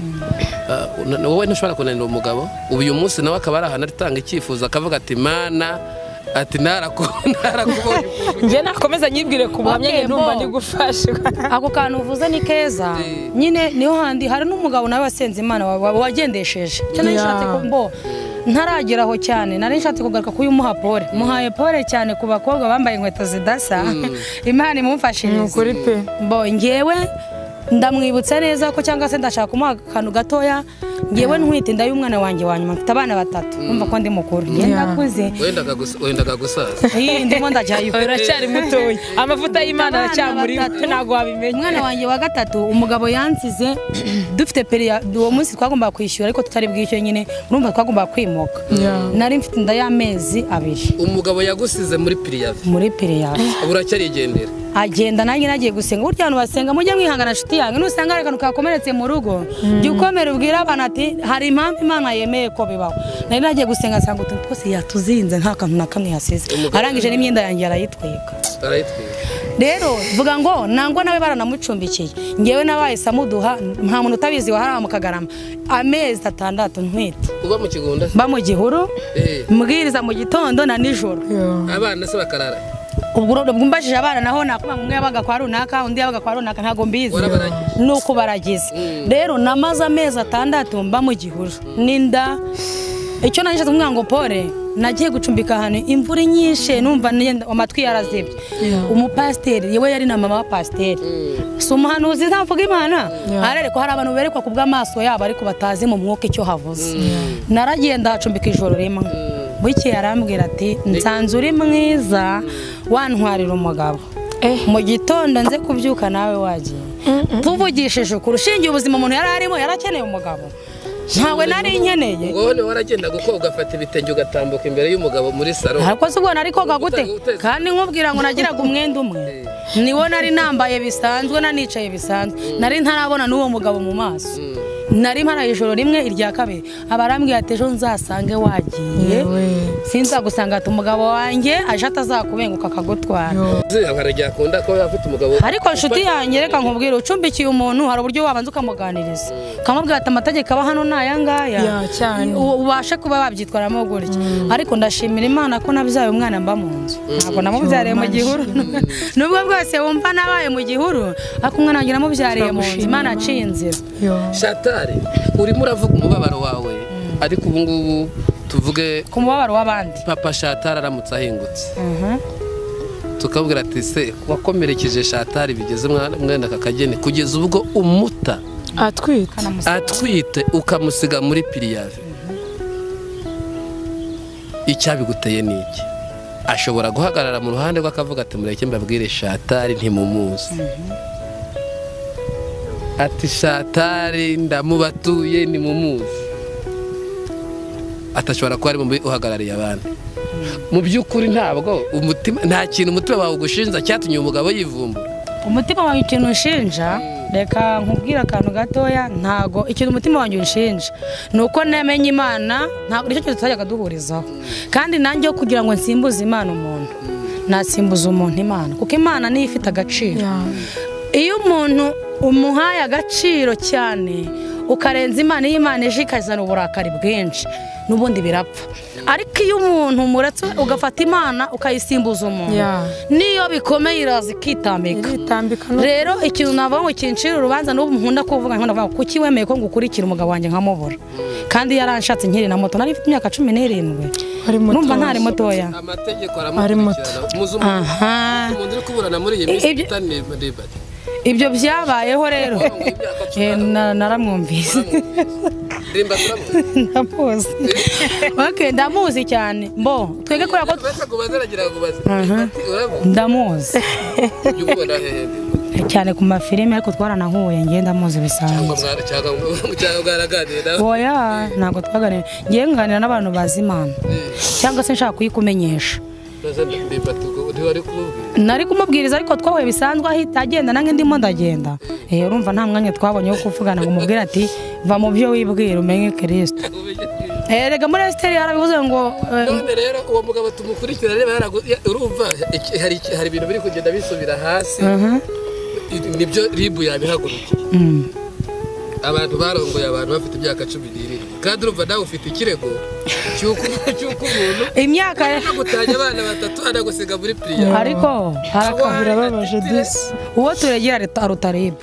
Ah, una- wowe ntushobora kunanira umugabo ubu uyu munsi nawe akaba ari ahantu aritanga icyifuzo akavuga ati mana ati "Naraku- narakubonye njye nakomeza nyibwire ku buhamya Okay, njye ndumva Mo. ndi gufashwa ako kantu uvuze ni keza Eh. nyine niho handi hari n'umugabo nawe wasenze imana wa- wa- wagendesheje Icyo nari Yeah. nshatse ko mbo ntarageraho cyane nari nshatse kugaruka kuyu muha pole muhaye pole cyane ku bakobwa bambaye inkweto zidasa imana ni imumfashirize ukuri pe mbo ngewe ndamwibutsa neza ko cyangwa se ndashaka kumuha akantu gatoya ngewe ntwite y'umwana wanjye wa nyuma mfite abana batatu numva ko ndi mukuru Yeah. ngenda akuze wendaga gusa- wendaga gusaza iyi ndimo ndajyayo uracyari mutoya amavuta y'imana Abana aracyamuriho batatu. ntabwo wabimenya umwana wanjye wa gatatu umugabo yansize dufite periya uwo munsi twagombaga kwishyura ariko tutari bwishyure nyine urumva twagombaga kwimuka nari mfite inda y'amezi abiri umugabo yagusize muri piriyavi muri periyaje ubu uracyarigendera agenda nanjye nagiye gusenga burya abantu basenga mujye mwihangana nshuti yanjye nusanga hari akantu kakomeretse mu rugo jya ukomera ubwira abantu ati hari impamvu imana yemeye ko bibaho nari nagiye gusenga nsanga utuntu twose yatuzinze nta kantu na kamwe yasize arangije n'imyenda yanjye arayitwika barayitwika rero vuga ngo nangwa nawe baranamucumbikiye ngewe nabaye samuduha nta muntu utabizi wahara mu kagarama amezi atandatu ntwite uba mu kigunda se? mba mu gihuru Eh, mbwiriza mu gitondo na nijoro abana se bakarara ubwo uro- ubwo mbajije abana naho nakubanga umwe yabaga kwa runaka undi yabaga kwa runaka ntabwo mbizi Warabaragize. ni uko baragize rero namaze amezi atandatu mba mu gihuru n'inda icyo nanjye umwana ngo pole nagiye gucumbika ahantu imvura inyishe numva nenda- amatwi yarazibye umupasiteri yewe yari na mama wa pasiteri si umuhanuzi ntavuga imana arareko hari abantu berekwa ku bw'amaso yabo ariko batazi mu mwuka icyo havuze naragenda hacumbika ijoro rimwe bukeye arambwira ati nsanze uri mwiza wantwarira umugabo mu gitondo nze kubyuka nawe wagiye tuvugishije ukuri ushingiye ubuzima umuntu yari arimo yari akeneye umugabo ntawe nari nkeneye wowe niwe waragenda kuko ugafata ibitenge ugatambuka imbere y'umugabo muri salo ariko se ubona ariko gute Uteze- uteze. kandi nkubwira ngo nagiraga umwenda umwe niwo nari nambaye bisanzwe nanicaye bisanzwe nari ntarabona n'uwo mugabo mu maso nari mparaye ijoro rimwe irya kabiri abarambwira ati ejo nzasange wagiye sinzagusanga ati umugabo wanjye aje atazakubenguka akagutwara Ziriya nkarajya akunda kuba afite umugabo ariko inshuti yanjye reka nkubwire ucumbikiye umuntu hari uburyo wabanza ukamuganiriza ukamubwira ati amategeko aba hano ni aya ngaya Ya, cyane. U- ubashe kuba wabyitwaramo gutya ariko ndashimira imana ko nabyaye umwana mba mu nzu ntabwo namubyariye mu gihuru nubwo bwose wumva nabaye mu gihuru ariko umwana wanjye namubyariye mu nzu imana aciye inzira shatari urimo uravuga umubabaro wawe ariko ubu ngubu tuvuge ku mubabaro w'abandi papa shatari aramutse ahingutse tukabwira ati se wakomerekeje shatari bigeze mwana mwenda aka kageni kugeza ubwo umuta atwite atwite ukamusiga muri piriyave icyabiguteye ni iki ashobora guhagarara mu ruhande rwe akavuga ati mureke mbabwire shatari ntimumuzi ati shatari ndamubatuye nimumuzi atashobora kuba ari mu uhagarariye abandi mu by'ukuri ntabwo umutima nta kintu umutima wawe ugushinja cyatumye umugabo yivumbura umutima wawe ikintu unshinja reka nkubwire akantu gatoya ntago ikintu umutima wanjye unshinja ni uko namenye imana ntabwo nicyo kintu tutajyaga duhurizaho kandi nanjye kugira ngo nsimbuze imana umuntu nasimbuza umuntu imana kuko imana niyo ifite agaciro iyo umuntu umuhaye agaciro cyane ukarenza imana iyo imana ejo ikazana uburakari bwinshi n'ubundi birapfa ariko iyo umuntu umuretse ugafata imana ukayisimbuza umuntu Yeah. niyo bikomeye iraza ikitambika itambika no rero ikintu navuga ngo kincira urubanza n'ubu nkunda kuvuga nkunda kuvuga ngo kuki wemeye ko ngukurikira umugabo wanjye nkamubura kandi yaranshatse nkiri na moto nari mfite imyaka cumi n'irindwi ari muto numva ntari mutoya amategeko aramukurikirana. aha umuntu uri kuburana muri iyi minsi Ibyo- utani rebari ibyo byabayeho rero Eh, na- naramwumvise rimba ndamuzi turamutse okay ndamuzi cyane mbo twege kubera ko uretse kubaza aragira ngo ubaze ati uramuzi ndamuzi ujya ubona hehe cyane ku mafilime ariko twaranahuye ngewe ndamuzi bisanzwe cyangwa mwara cyangwa cyangwa mwaraganira nawe oya ntabwo twaganira ngewe nganira n'abantu bazi imana cyangwa se nshaka kuyikumenyesha uraza rimba tugo ntiwari kumubwira nari kumubwiriza ariko twahuye bisanzwe ahita agenda nange ndimo ndagenda Eh, urumva nta mwanya twabonye wo kuvugana ngo umubwire ati va mu byo wibwira umenye kirisito Eh, erega muri esiteri yarabivuze ngo eh, none rero uwo mugabo tumukurikira reba yaragu- ya- urumva iki- hari iki- hari ibintu biri kugenda bisubira hasi mhm, nibyo ribu yabihagurukiye mm. abantu barongoye abantu bafite imyaka cumi n'irindwi kandi urumva nawe ufite ikirego cy'uko cy'uko umuntu imyaka gutanya abana batatu anagusiga muri piriya ariko haraka- birababaje disi uwo turegera aruta- aruta ribu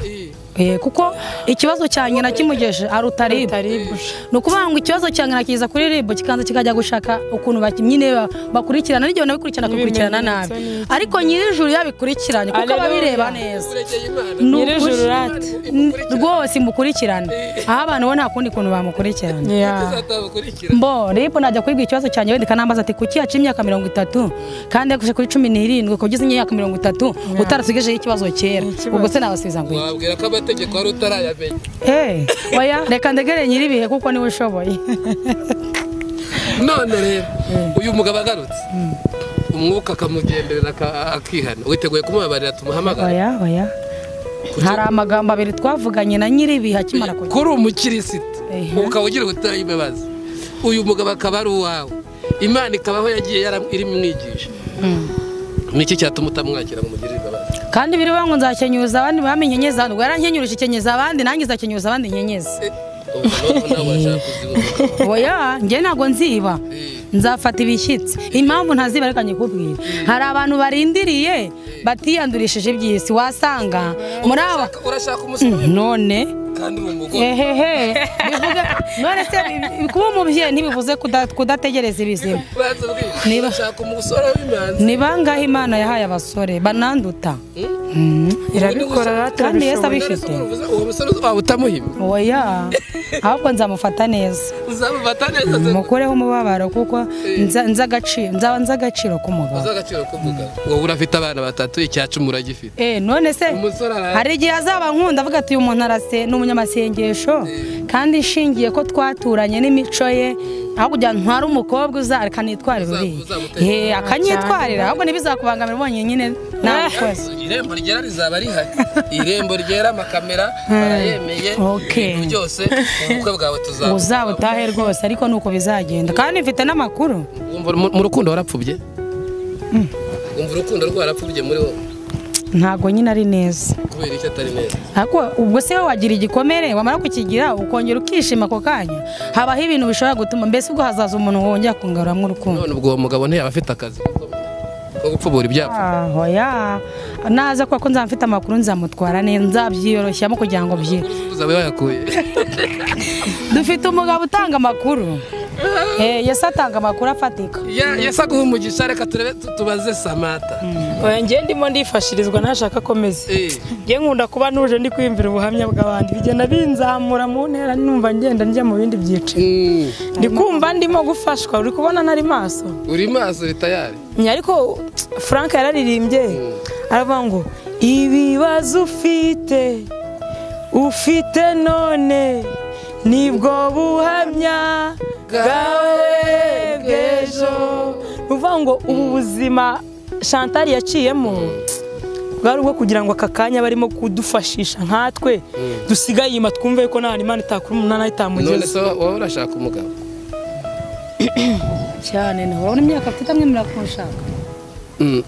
Eh, kuko ikibazo cya nyina kimugeje aruta ribu taribuje ni ukuvuga ngo ikibazo cya nyina kiza kuri ribu kikanza kikajya gushaka ukuntu bakinnyi niba bakurikirana n'igihe banabikurikirana akabikurikirana nabi Ibimenyetso ariko nyir'ijuru yabikurikiranye kuko aba Alleluia. abireba neza uregeye imana Ni ukuri. Nyir'ijuru rati. N- rwose imukurikirane aho abantu bo nta kundi kuntu bamukurikirana yeah. uzatamukurikira mbo ribu najya kwibwa ikibazo cyanjye wenda ikanambaza ati kuki yaciye imyaka mirongo itatu kandi yagushije kuri cumi n'irindwi ukaba ugeze imyaka mirongo itatu utarasigejeho ikibazo kera Ikibazo. ubwo se nabasubiza ngo iki? wabwira ko amategeko wari utarayamenya Eh, oya reka ndegereye nyir'ibihe kuko niwe ushoboye none rero uyu mugabo agarutse umwuka akamugenderera aka- akihana witeguye kumubabarira tumuhamagara oya oya hari amagambo abiri twavuganye na nyir'ibihe akimara kujya kuri umukirisiti Ehe. ukaba ugira ubutaha imbabazi uyu mugabo akaba ari uwawe imana ikabaho yagiye yara- irimwigisha niki cyatuma utamwakira ngo umugirire imbabazi kandi biriwe ngo nzakenyuza abandi bamenye nkenyeza abandi ubwo yarankenyurije ikenyeza abandi nanjye nzakenyuza abandi nkenyeze Ubwo noneho nawe washaka kuzimuka oya njye ntabwo nziba nzafata ibishyitsi impamvu ntaziba reka nyikubwire hari abantu barindiriye batiyandurishije iby'isi wasanga muri aba urashaka umusore none kandi mu mugore ehehe bivuga none se bi- kuba umubyeyi ntibivuze kuda- kudategereza ibizima banza bwira Niba- urashaka umusore w'imanzi ni bangahe imana yahaye abasore bananduta irabikora rati kandi yesu arabishoboye. abifite uwo musore waba utamuhimye oya ahubwo nzamufata neza uzamufata neza se mukureho umubabaro kuko nza- nzi agaciro- nzaba nzi agaciro k'umugabo uzi agaciro k'umugabo wowe urafite abana batatu icyacumi uragifite Eh, none se umusore araje hari igihe azaba nkunda avuga ati uyu muntu arase ni umunyamasengesho kandi ishingiye ko twaturanye n'imico ye aho kugira ngo ntware umukobwa uza akanitwarira Uza- uriya uzamutera. Eh, akanyitwarira ahubwo ntibizakubangamira ubonye nyine ntabikoze irembo ryera rizaba rihari irembo ryera amakamera barayemeye Okay. ibintu byose ubukwe bwawe tuzaba uzabutahe rwose ariko ni uko bizagenda kandi mfite n'amakuru wumva mu- mu rukundo warapfubye wumva urukundo rwarapfubye muri wowe ntabwo nyine ari neza kubera icyo atari neza ariko ubwo se wowe wagira igikomere wamara kukigira ukongera ukishima ako kanya habaho ibintu bishobora gutuma mbese ubwo hazaza umuntu wongera kungaruramo urukundo none ubwo uwo mugabo ntiyaba afite akazi ko gupfubura ibyaha aho ya naza kuko nzaba mfite amakuru nzamutwara neza nzabyiyoroshamo kugira ngo byi uzaba wayakuye dufite umugabo utanga amakuru Eh, Yesu atanga amakuru afatika yesu aguha umugisha reka turebe tu- tubaze samata oya njye ndimo ndifashirizwa nashaka akomeza Eh, njye nkunda kuba nuje ndi kwiyumvira ubuhamya bw'abandi bigenda binzamura mu ntera numva ngenda njya mu bindi byiciro ndi kumva ndimo gufashwa uri kubona ntari maso uri maso bitayari Njye ariko frank yararirimbye aravuga ngo ibibazo ufite ufite none nibwo buhamya bwawe bw'ejo ni ukuvuga ngo ubu buzima chantal yaciyemo bwari ubwo kugira ngo aka kanya barimo kudufashisha nkatwe dusigaye inyuma twumve ko nta imana itakura umunani none itamugezeho se wowe urashaka umugabo cyane nawe urabona imyaka afite amwemerera kumushaka Mm,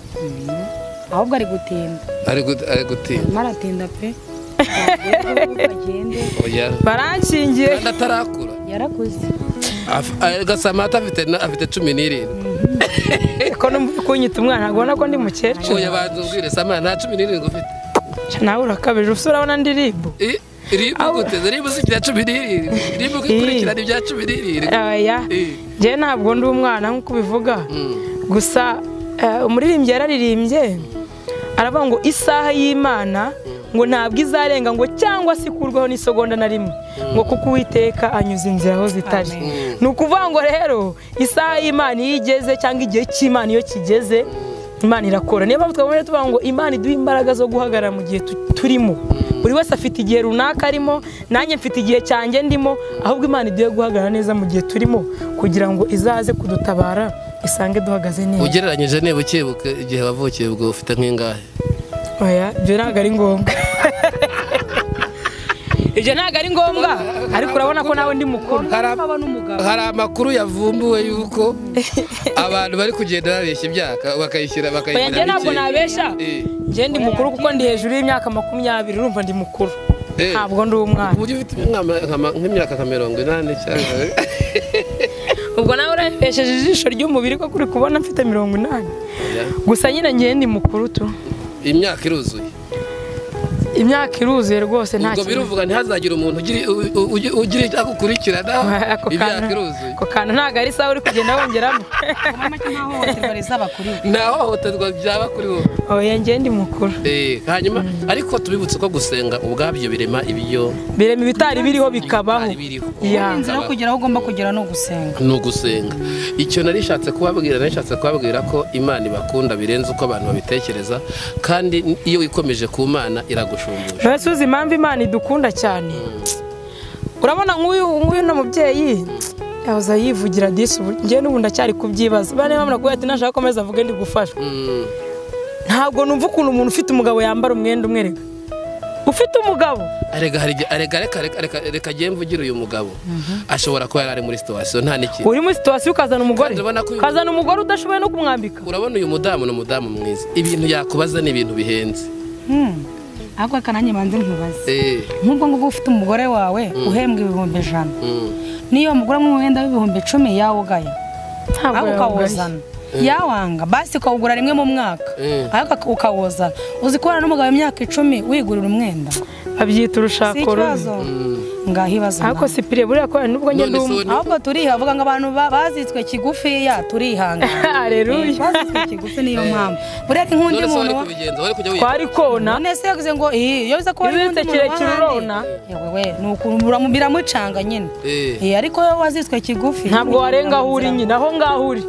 ahubwo ari gutinda ari gut- ari gutinda arimo aratinda pe agende oya barankingiye kandi atarakura yarakuze Af- ah, gasamata afite na- afite cumi n'irindwi ko numva kunyita umwana ntabwo ubona ko ndi mukecuru oya banza ubwire samata nta cumi n'irindwi ufite nawe urakabije ufite urabona ndi ribu Eh, ribu gute ribu si ibya cumi n'irindwi ribu ikurikirana ibya cumi n'irindwi oya Eh, njyewe ntabwo ndi umwana nk'uko ubivuga mm, gusa eh, umuririmbyi yararirimbye aravuga ngo isaha y'imana ngo ntabwo izarenga ngo cyangwa se ikurweho n'isegonda na rimwe ngo kuko uwiteka anyuze inzira aho zitari ni ukuvuga ngo rero isaha y'imana iyo igeze cyangwa igihe cy'imana iyo kigeze imana irakora niyo mpamvu twabonye tuvuga ngo imana iduha imbaraga zo guhagarara mu gihe tu- turimo buri wese afite igihe runaka arimo nanjye mfite igihe cyanjye ndimo ahubwo imana iduhe guhagarara neza mu gihe turimo kugira ngo izaze kudutabara isange duhagaze neza ugereranyije niba ukibuka igihe wavukiye ubwo ufite nk'ingahe oya ibyo ntabwo ari ngombwa ibyo ntabwo ari ngombwa ariko urabona ko nawe ndi mukuru hari am- aba n'umugabo hari amakuru yavumbuwe y'uko abantu bari kugenda babeshya imyaka bakayishyira oya njye bakayishyira ntabwo mikeya. nabesha Eh, njye ndi mukuru kuko ndi hejuru y'imyaka makumyabiri urumva ndi mukuru eh, ntabwo ndi umwana ku buryo ufite nk'ama- nk'ama- nk'imyaka nka mirongo inani cyangwa ubwo nawe urabesheje ijisho ry'umubiri ko kuri kubona mfite mirongo inani Oya, gusa nyine njye ndi mukuru tu imyaka iruzuye imyaka iruzuye rwose nta ubwo kintu biruvuga ntihazagire umuntu ugira- u- u- ugi- ugira icyo agukurikirana ako imyaka kantu iruzuye ako kantu ntabwo ari isaha uri kugenda wongeramo mama cy'amahohoterwa rizaba kuri we nta hohoterwa byaba kuri wowe oya njye ndi mukuru Eh, hanyuma ariko tubibutse ko gusenga ubwabyo birema ibyo birema ibitari biriho bikabaho bitari biriho Ya. inzira yo kugera aho ugomba kugera ni ugusenga ni ugusenga icyo nari nshatse kubabwira nari nshatse kubabwira ko imana ibakunda birenze uko abantu babitekereza kandi iyo wikomeje ku mana iragushumbusha None se uzi impamvu imana idukunda cyane urabona nk'uyu nk'uyu no mubyeyi yahoze yivugira disi ubu njye n'ubu ndacyari kubyibaza bane bamara kuba ati nashaka komeza avuge ndi gufashwa Mm, ntabwo numva ukuntu umuntu ufite umugabo yambara umwenda umwe rega ufite umugabo arega hari igihe- arega reka reka reka reka njye mvugire uyu mugabo ashobora kuba yari ari muri situwasiyo nta n'ikintu uri muri situwasiyo ukazana umugore Kandi urabona ko uyu- ukazana umugore udashoboye no kumwambika urabona uyu mudamu ni umudamu mwiza ibintu yakubaza ni ibintu bihenze Hmm. ahubwo reka nanjye banze nkubaze Eh, nk'ubwo ngubwo ufite umugore wawe uhembwa ibihumbi ijana mm, niyo umugore amwe wenda w'ibihumbi icumi yawugaya ntabwo ariko yawugaya. ukawuzana yawanga basi ukawugura rimwe mu mwaka Mm. ariko ukawuzana uzi kubana n'umugabo imyaka icumi wigurira umwenda si abyita urushako rubi ikibazo ngaho ibibazo ariko nawe. sipiriye buriya kubera nubwo njye ndi none umu- so ni- ahubwo turiha avuga ngo abantu ba- bazitswe kigufiya turihangana Haleluya. Eh, bazitswe kigufi niyo mpamvu buriya ari nk'undi none se wari muntu wa- kubigenza wari kujya wiga twari kona none se yavuze ngo iyi iyo biza kuba ari nk'undi muntu Ibitekere wa kirurona. handi yewe we ni ukuntu biramu- biramucanga nyine Eh. Eh, ariko wowe wazitswe kigufi ntabwo warenga aho uri nyine aho ngaho uri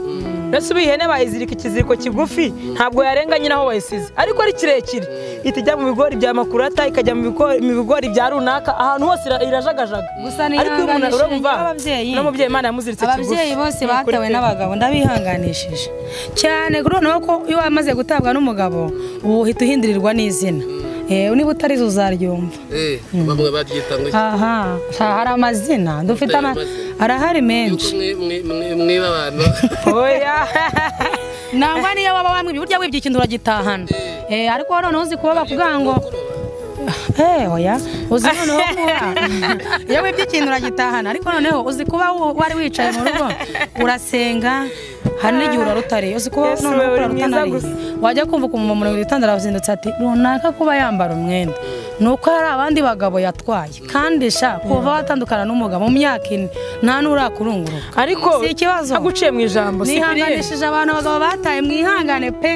mbese ubu ihene bayizirika ikiziriko kigufi ntabwo yarenga nyine aho wayisize ariko ari kirekire ihita ijya mu bigori bya makurata ikajya mu bigori- mu bigori bya runaka ahantu hose ira- irajagajaga Gusa ariko uyu muntu nihanganishije urumva n'ababyeyi. n'umubyeyi imana yamuziritse kigufi ababyeyi bose Ni ukuri batawe pe. n'abagabo ndabihanganishije cyane kuri noneho ko iyo wamaze gutabwa n'umugabo ubu uhita uhindurirwa n'izina Eh, niba utarizo uzaryumva Eh, bamwe baryita ngo iki? aha ha- hari amazina dufite ama amazina. arahari yuko menshi mwe- mwe- mwe- mwiba abantu oya nangwa niyo waba wamwibye burya wibye ikintu uragitahana Eh, ariko wowe noneho uzi kuba bakuvuga ngo Eh, oya uzi noneho kuba iyo wibye ikintu uragitahana ariko noneho uzi kuba wo- wari wicaye mu rugo urasenga hari n'igihe urarutariye uzi kuba Yesu, noneho wowe uri mwiza urarutanariye gusa. wajya kumva ukumva umuntu witandara wazindutse ati runaka kuba yambara umwenda ni uko hari abandi bagabo yatwaye kandi sha kuva watandukana n'umugabo mu myaka ine nta n'urakurunguruka ariko si ikibazo ntaguciye mu ijambo si kuriye nihanganishije abantu abagabo bataye mwihangane pe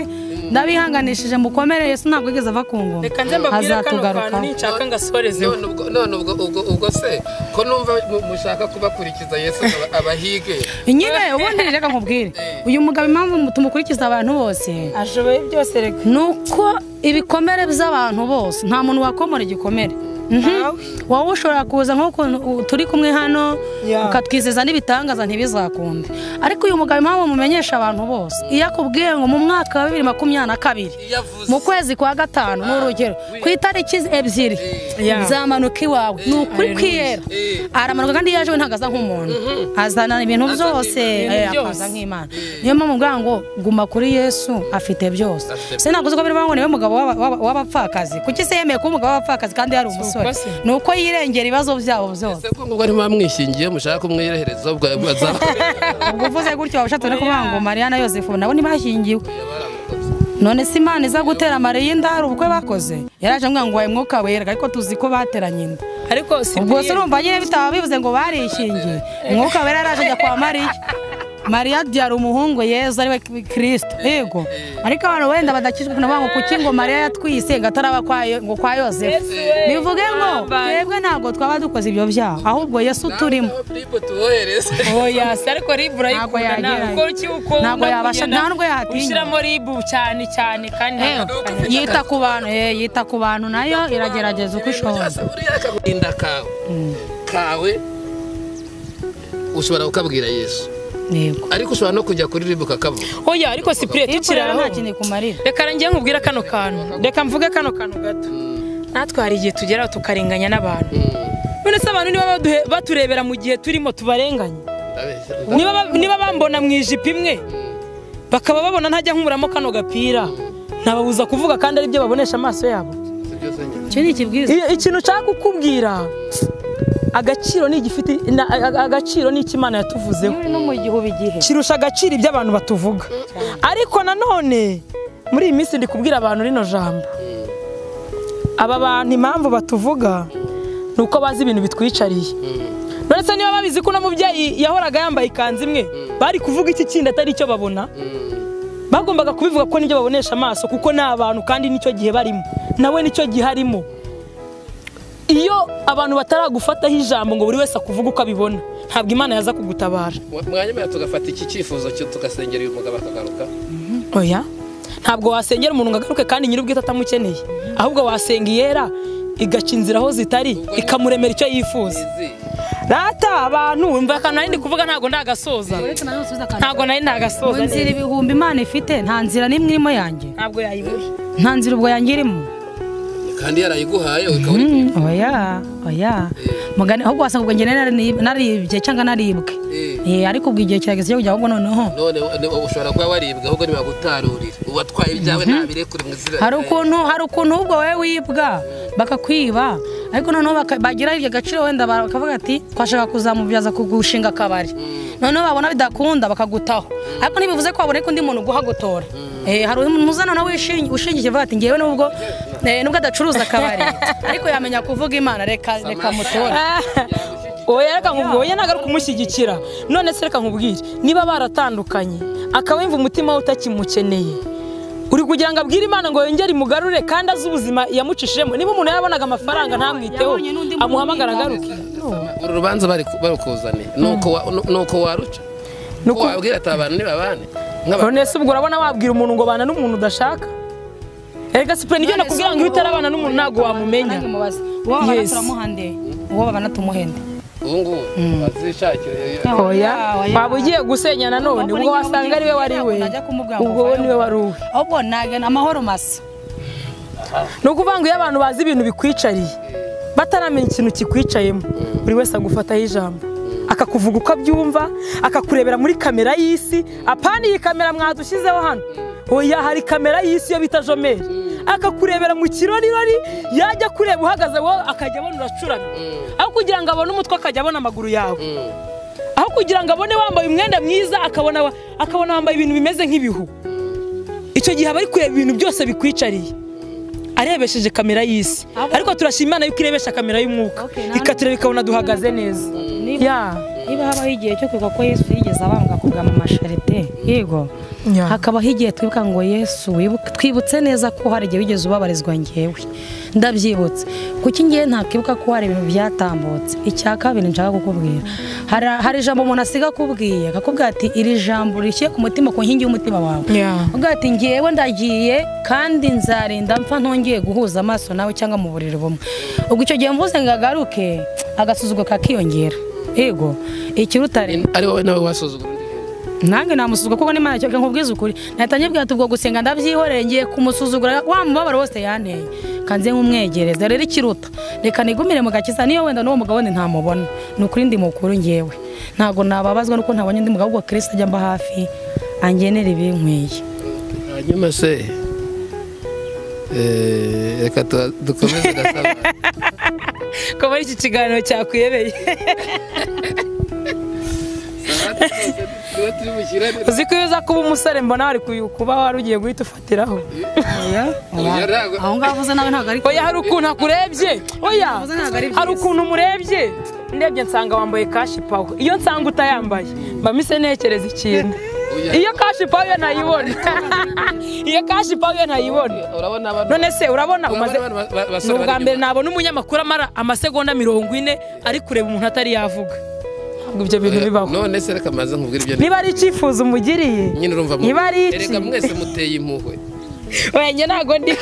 ndabihanganishije mukomere Yesu ntabwo yigeze ava ku ngoma reka nze mbabwire kano kantu ninshaka ngasorezeho none ubwo none ubwo ubwo ubwo se ko numva mu- mushaka kubakurikiza yesu aba- abahige nyine ubundi reka nkubwire uyu mugabo impamvu tumukurikiza abantu bose ashoboye byose reka ni uko ibikomere by'abantu bose nta muntu wakomora igikomere Mhm. Ntawe. wowe ushobora kuza nk'ukuntu u- turi kumwe hano Yeah. ukatwizeza n'ibitangaza ntibizakunde ariko uyu mugabo impamvu mumenyesha abantu bose iyo akubwiye ngo mu mwaka wa bibiri makumyabiri na kabiri yavuze mu kwezi kwa gatanu ni urugero ku itariki ebyiri Yeah. nzamanuka iwawe ni ukuri kwiyera aramanuka kandi iyo aje we ntabwo aza nk'umuntu azana ibintu byose eh, byose. akaza nk'imana niyo mpamvu mbwira ngo guma kuri yesu afite byose Afite se ntabwo uzi ko bivuga ngo niwe mugabo w'aba- w'aba- w'abapfakazi kuki se yemeye kuba umugabo w'abapfakazi kandi yari umusore se. ni uko yirengera ibibazo byabo byose se ko ngo bari bamwishingiye mushaka kumwirehereza ubwo azaba ubwo uvuze gutyo waba ushatse no kuvuga ngo mariya na yosefu nabo ntibashyingiwe none se imana iza gutera mariya inda hari ubukwe bakoze yaraje ambwira ngo waye mwuka wera ariko tuzi ko bateranye inda ariko si ubwo se urumva nyine bitaba bivuze ngo barishingiye umwuka wera yaraje ajya kwa mariya mariya abyara umuhungu yezu ariwe kirisito yego ariko abantu wenda badakijwe kugira ngo kuki ngo mariya yatwise ngo ataraba kwa Yo- ngo kwa yosefu bivuge ngo twebwe ntabwo twaba dukoze ibyo byaha ahubwo yesu turimo tubohereze oya se ariko ribu urayikunda Ntabwo yagira- ntabwo uko ntabwo yabasha- nta nubwo yatinya. ushyiramo ribu cyane cyane kandi Eh, yita ku bantu eh, yita ku bantu nayo iragerageza uko ishoboye uriya akaguhinda kawe kawe ushobora kukabwira yesu yego ariko ushobora no kujya kuri ribu ukakavuga oya ariko si pure tukiri tukiraraho aho nta kintu kumarira reka ngiye nkubwire kano kantu reka mvuge kano kantu gato natwe hari igihe tugeraho tukarenganya n'abantu none se abantu niba baduhe- baturebera mu gihe turimo tubarenganya Ndabeshya, niba ba- niba bambona mu ijipo imwe bakaba babona ntajya nkuramo kano gapira ntababuza kuvuga kandi ari byo babonesha amaso yabo ndabeshya byose nyine. icyo ni ikibwiza Iyo- ikintu nshaka kukubwira agaciro ni igifite na- a- agaciro ni ikimana yatuvuzeho no mu gihubi igihe kirusha agaciro ibyo abantu batuvuga ariko nanone muri iyi minsi ndi kubwira abantu rino jambo aba bantu impamvu batuvuga ni uko bazi ibintu bitwicariye none se niba babizi ko uno mubyeyi yahoraga yambaye ikanzu imwe bari kuvuga iki kindi atari icyo babona bagombaga kubivuga ko nibyo babonesha amaso kuko ni abantu kandi nicyo gihe barimo nawe nicyo gihe arimo iyo abantu bataragufataho ijambo ngo buri wese akuvuge uko abibona ntabwo imana yaza kugutabara mwanyemera tugafata iki cyifuzo cyo tugasengera uyu mugabo akagaruka oya ntabwo wasengera umuntu ngo agaruke kandi nyir'ubwite atamukeneye ahubwo wasenga iyera igaca inzira aho zitari ikamuremera icyo yifuza rata abantu umva akantu nari ndi kuvuga ntabwo ndagasoza ntabwo nari mu ndagasoza nzira ibihumbi imana ifite nta nzira n'imwe irimo yanjye ntabwo yayibura nta nzira ubwo yanjye irimo kandi yarayiguhaye ukaba uri Mm, oya oya mugani ahubwo wasanga ubwo njye nari nari- naribye cyangwa naribwe Eh. Eh, ariko ubwo igihe kirageze cyo kujya ahubwo noneho none none ushobora kuba waribwa ahubwo ntibagutarurire ubatwaye ibyawe ntabirekure mu izina hari rya Yesu. ukuntu hari ukuntu ahubwo wowe wibwa bakakwiba ariko noneho baka- bagira iryo gaciro wenda bakavuga ati twashaka kuzamubyaza kugushinga akabari noneho babona bidakunda bakagutaho ariko ntibivuze ko waboneka undi muntu uguhagotora Eh, hari umuzana nawe ushingiye uvuga ati ngewe nubwo eh, nubwo adacuruza akabari ariko yamenya kuvuga imana reka reka mutora oya reka nkubwire oya ntabwo ari ukumushyigikira none se reka nkubwire niba baratandukanye akaba yumva umutima we utakimukeneye uri kugira ngo abwire imana ngo yongere imugarure kandi azi ubuzima yamucishijemo niba umuntu yarabonaga amafaranga ntamwiteho Yabonye n'undi muntu amuhamagara agaruke uru rubanza bari barukuzaniye nuko wa- nu- nuko waruca Nuko- wabwira ati abantu ni babane nk'abantu none se ubwo urabona wabwira umuntu ngo bana n'umuntu udashaka erega sipure nibyo nakubwira ngo iyo utarabana n'umuntu ntabwo wamumenya Nanjye mubaza, uwo babana Yes. turamuhande uwo babana tumuhende ubu ngubu bazishakire oya waba ugiye gusenya nanone ubwo wasanga ari we wari we ubwo we niwe wari uwe ahubwo nagana amahoro masa ni ukuvuga ngo iyo abantu bazi ibintu bikwicariye bataramenya ikintu kikwicayemo buri wese agufataho ijambo akakuvuga uko abyumva akakurebera muri kamera y'isi apana iyi kamera mwadushyizeho hano oya hari kamera y'isi iyo bita jomeri akakurebera mu kirorirori yajya kureba uhagaze wowe akajya abona uracuramye aho kugira ngo abone umutwe akajya abona amaguru yawe aho kugira ngo abone wambaye umwenda mwiza akabona wa- akabona wambaye ibintu bimeze nk'ibihu icyo gihe aba ari kureba ibintu byose bikwicariye arebesheje kamera y'isi Abo- ariko turashima imana yuko irebesha kamera y'umwuka Okay, nta ikatureba ikabona duhagaze neza Niba- ya niba habaho igihe cyo kwibuka ko yesu yigeze abambwa kugama amasharite yego Ya. hakabaho igihe twibuka ngo yesu wibuke- twibutse neza ko hari igihe wigeze ubabarizwa ngewe ndabyibutse kuki ngewe ntakwibuka ko hari ibintu byatambutse icya kabiri nshaka kukubwira Hari- hari ijambo umuntu asiga akubwiye akakubwira ati iri jambo rishyire ku mutima ku nkingi y'umutima wawe Ya. ubwo ati ngewe ndagiye kandi nzarinda mpfa ntongeye guhuza amaso nawe cyangwa mu buriri bumwe ubwo icyo gihe mvuze ngo agaruke agasuzuguro kakiyongera yego ikiruta rero ari wowe nawe wasuzugura undi muntu. nange namusuzugura kuko n'imana cyo nkubwiza ukuri nahita nyibwira ati ubwo gusenga ndabyihoreye ngiye kumusuzugura wa mubabaro wose yanteye kanze nk'umwegereza rero ikiruta reka nigumire mu gakiza niyo wenda n'uwo mugabo wundi ntamubona ni ukuri ndi mukuru ngewe ntabwo nababazwa nuko ntabonye undi mugabo ahubwo kirisita ajya mba hafi angenera ibinkwiye hanyuma se eh, reka tu- dukomeze gasaba ko muri iki kiganiro cyakwiyebeye tuba turi bushyirane uzi ko iyo uza kuba umusore mbona wari kuyu- kuba wari ugiye guhita ufatiraho Oya, ntabwo- aho ngaho uvuze nawe ntabwo ari oya hari ukuntu akurebye oya Ntabwo ntabwo ari byiza. hari ukuntu umurebye ndebye nsanga wambaye kashi pawa iyo nsanga utayambaye mba mise ntekereza ikintu Oya. iyo kashi pawa yo ntayibona iyo kashi pawa yo ntayibona urabona abantu none se urabona umaze urabona abantu ba- ni basore ubwa bari mbere inyuma. nabona umunyamakuru amara amasegonda mirongo ine ari kureba umuntu atari yavuga ntabwo ibyo bintu Oya, bibaho none se reka maze nkubwire ibyo niba ari icyifuzo umugiriye nyine urumva mu- niba ari iki? Erega mwese muteye impuhwe wenye ntabwo ndi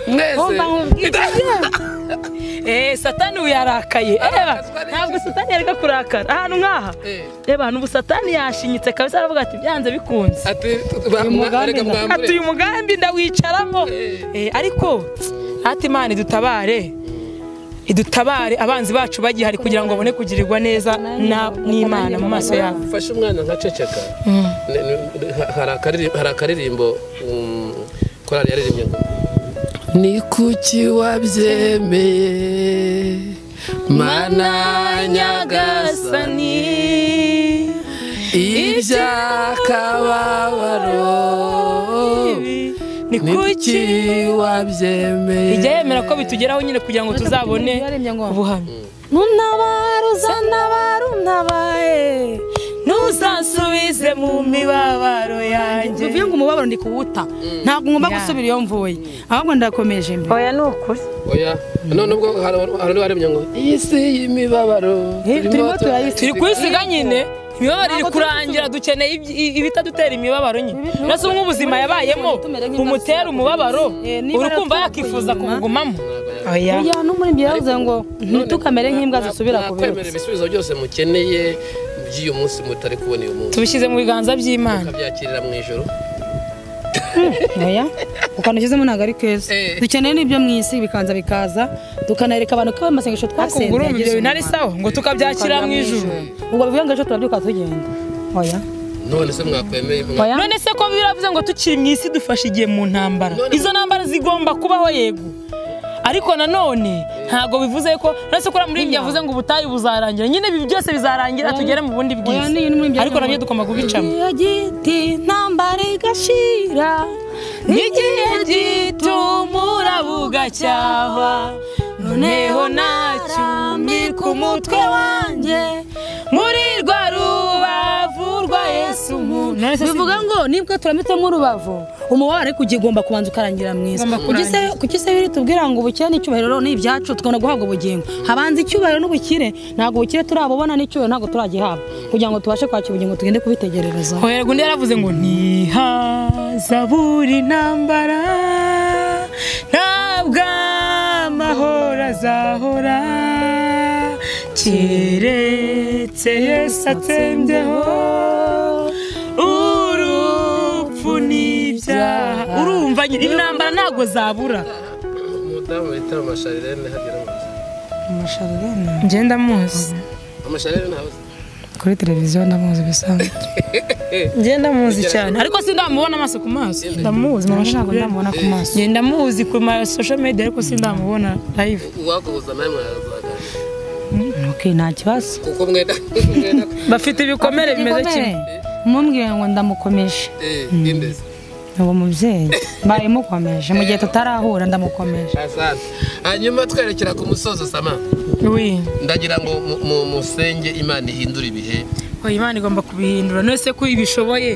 mwese Eh, satani ubu yarakaye Eba, Arakazwa n'iki? ntabwo satani yareka kurakara ahantu nk'aha Eh. reba ahantu ubu satani yashinyitse kabisa aravuga ati byanze bikunze ati tu- ba- mwa- erega mwambure ati uyu mugambi ndawicaramo Eh, ariko hati imana idutabare idutabare abanzi bacu bagihari kugira ngo babone kugirirwa neza na- n'imana mu maso yabo mfashe umwana nkaceceka Ne- ne- ha- hari akaririmbo- hari akaririmbo um, korali yaririmbye ngo ni kuki wabyemeye mana nyagasani iby'akababaro ni ni kuki kuki wabyemeye ijya yemera ko bitugeraho nyine kugira ngo tuzabone ubuhamya ntunabaruza nabarunabaye ntuzansubize mu mibabaro yanjye bivuye ngo umubabaro ndi kuwuta ntabwo ngomba gusubira iyo mvuye ahubwo ndakomeje mbere oya ni ukuri oya none ubwo hari hari n'uwaremye ngo iyi si y'imibabaro turimo turayisiga." turi kuyisiga nyine imibabaro iri kurangira dukeneye iby- i- ibitadutera imibabaro nyine uretse umwe ubuzima yabayemo bumutera umubabaro Eh, niba uri kumva yaratuye yakifuza inyuma. kugumamo oya ya n'umuririmbyi yavuze ngo ntitukamere nk'imbwa zisubira ku nakwemera birutsi ibisubizo byose mukeneye by'uyu munsi mutari kubona uyu munsi tubishyize mu biganza by'imana ukabyakirira mu ijoro oya ukantu ushyizemo ntabwo ari keza Eh. dukeneye n'ibyo mu isi bikanza bikaza tukanereka abantu ko amasengesho ariko ubwo urumva ibyo bintu ari sawa ngo tukabyakira mu ijuru ubwo bivuye ngo ejo turabyuka tugenda oya none se mwakwemeye oya none se ko biravuze ngo tukiri mu isi dufashe igihe mu ntambara None- izo ntambara zigomba kubaho yego ariko nanone ntabwo bivuze ko none se ko uriya muririmbyi yavuze ngo ubutayu buzarangira nyine ibi byose bizarangira tugere mu bundi bwiza niyo n'umuririmbyi ariko nabyo tugomba kubicamo Igihe giti ntambara igashira n'igihe gitumura bugacyaha noneho nacyumye ku mutwe wanjye muri rwa rubavu rwa yesu umuntu bivuga ngo nibwo turamitsemo urubavu umubabare kugira ugomba kubanza ukarangira mwiza Ugomba kurangira. Kuki se- kuki se biri tubwira ngo ubukire n'icyubahiro ni ibyacu tugomba guhabwa ubugingo habanza icyubahiro n'ubukire ntabwo ubukire turabubona n'icyubahiro ntabwo turagihabwa kugira ngo tubashe kwakira ubugingo tugende kubitegerereza hoherwa undi yaravuze ngo ntihazaburi ntambara ntabwo amahoro azahora keretse yesu atsembyeho urupfu n'ibyaha urumva nyine intambara ntabwo zabura umudamu bita amasharirene hagera mu nzu ngenda muzi amasharirene ntabuze kuri televiziyo ndamuzi bisanzwe ngenda muzi cyane ariko sindamubona amaso ku maso ndamuzi mu ntabwo mashini ndamubona ku maso ngenda muzi ku ma social media ariko sindamubona live uwakubuza nawe mwarazaganira okay nta kibazo kuko mwenda mwenda bafite ibikomere bimeze kimwe mumubwire ngo ndamukomeje eh, bw'indezi uwo mubyeyi baramukomeje mu gihe tutarahura ndamukomeje Asante. hanyuma twerekera ku musozo sama wi ndagira ngo mu- mu- musenge imana ihindure ibihe oya imana igomba kubihindura none se ko ibishoboye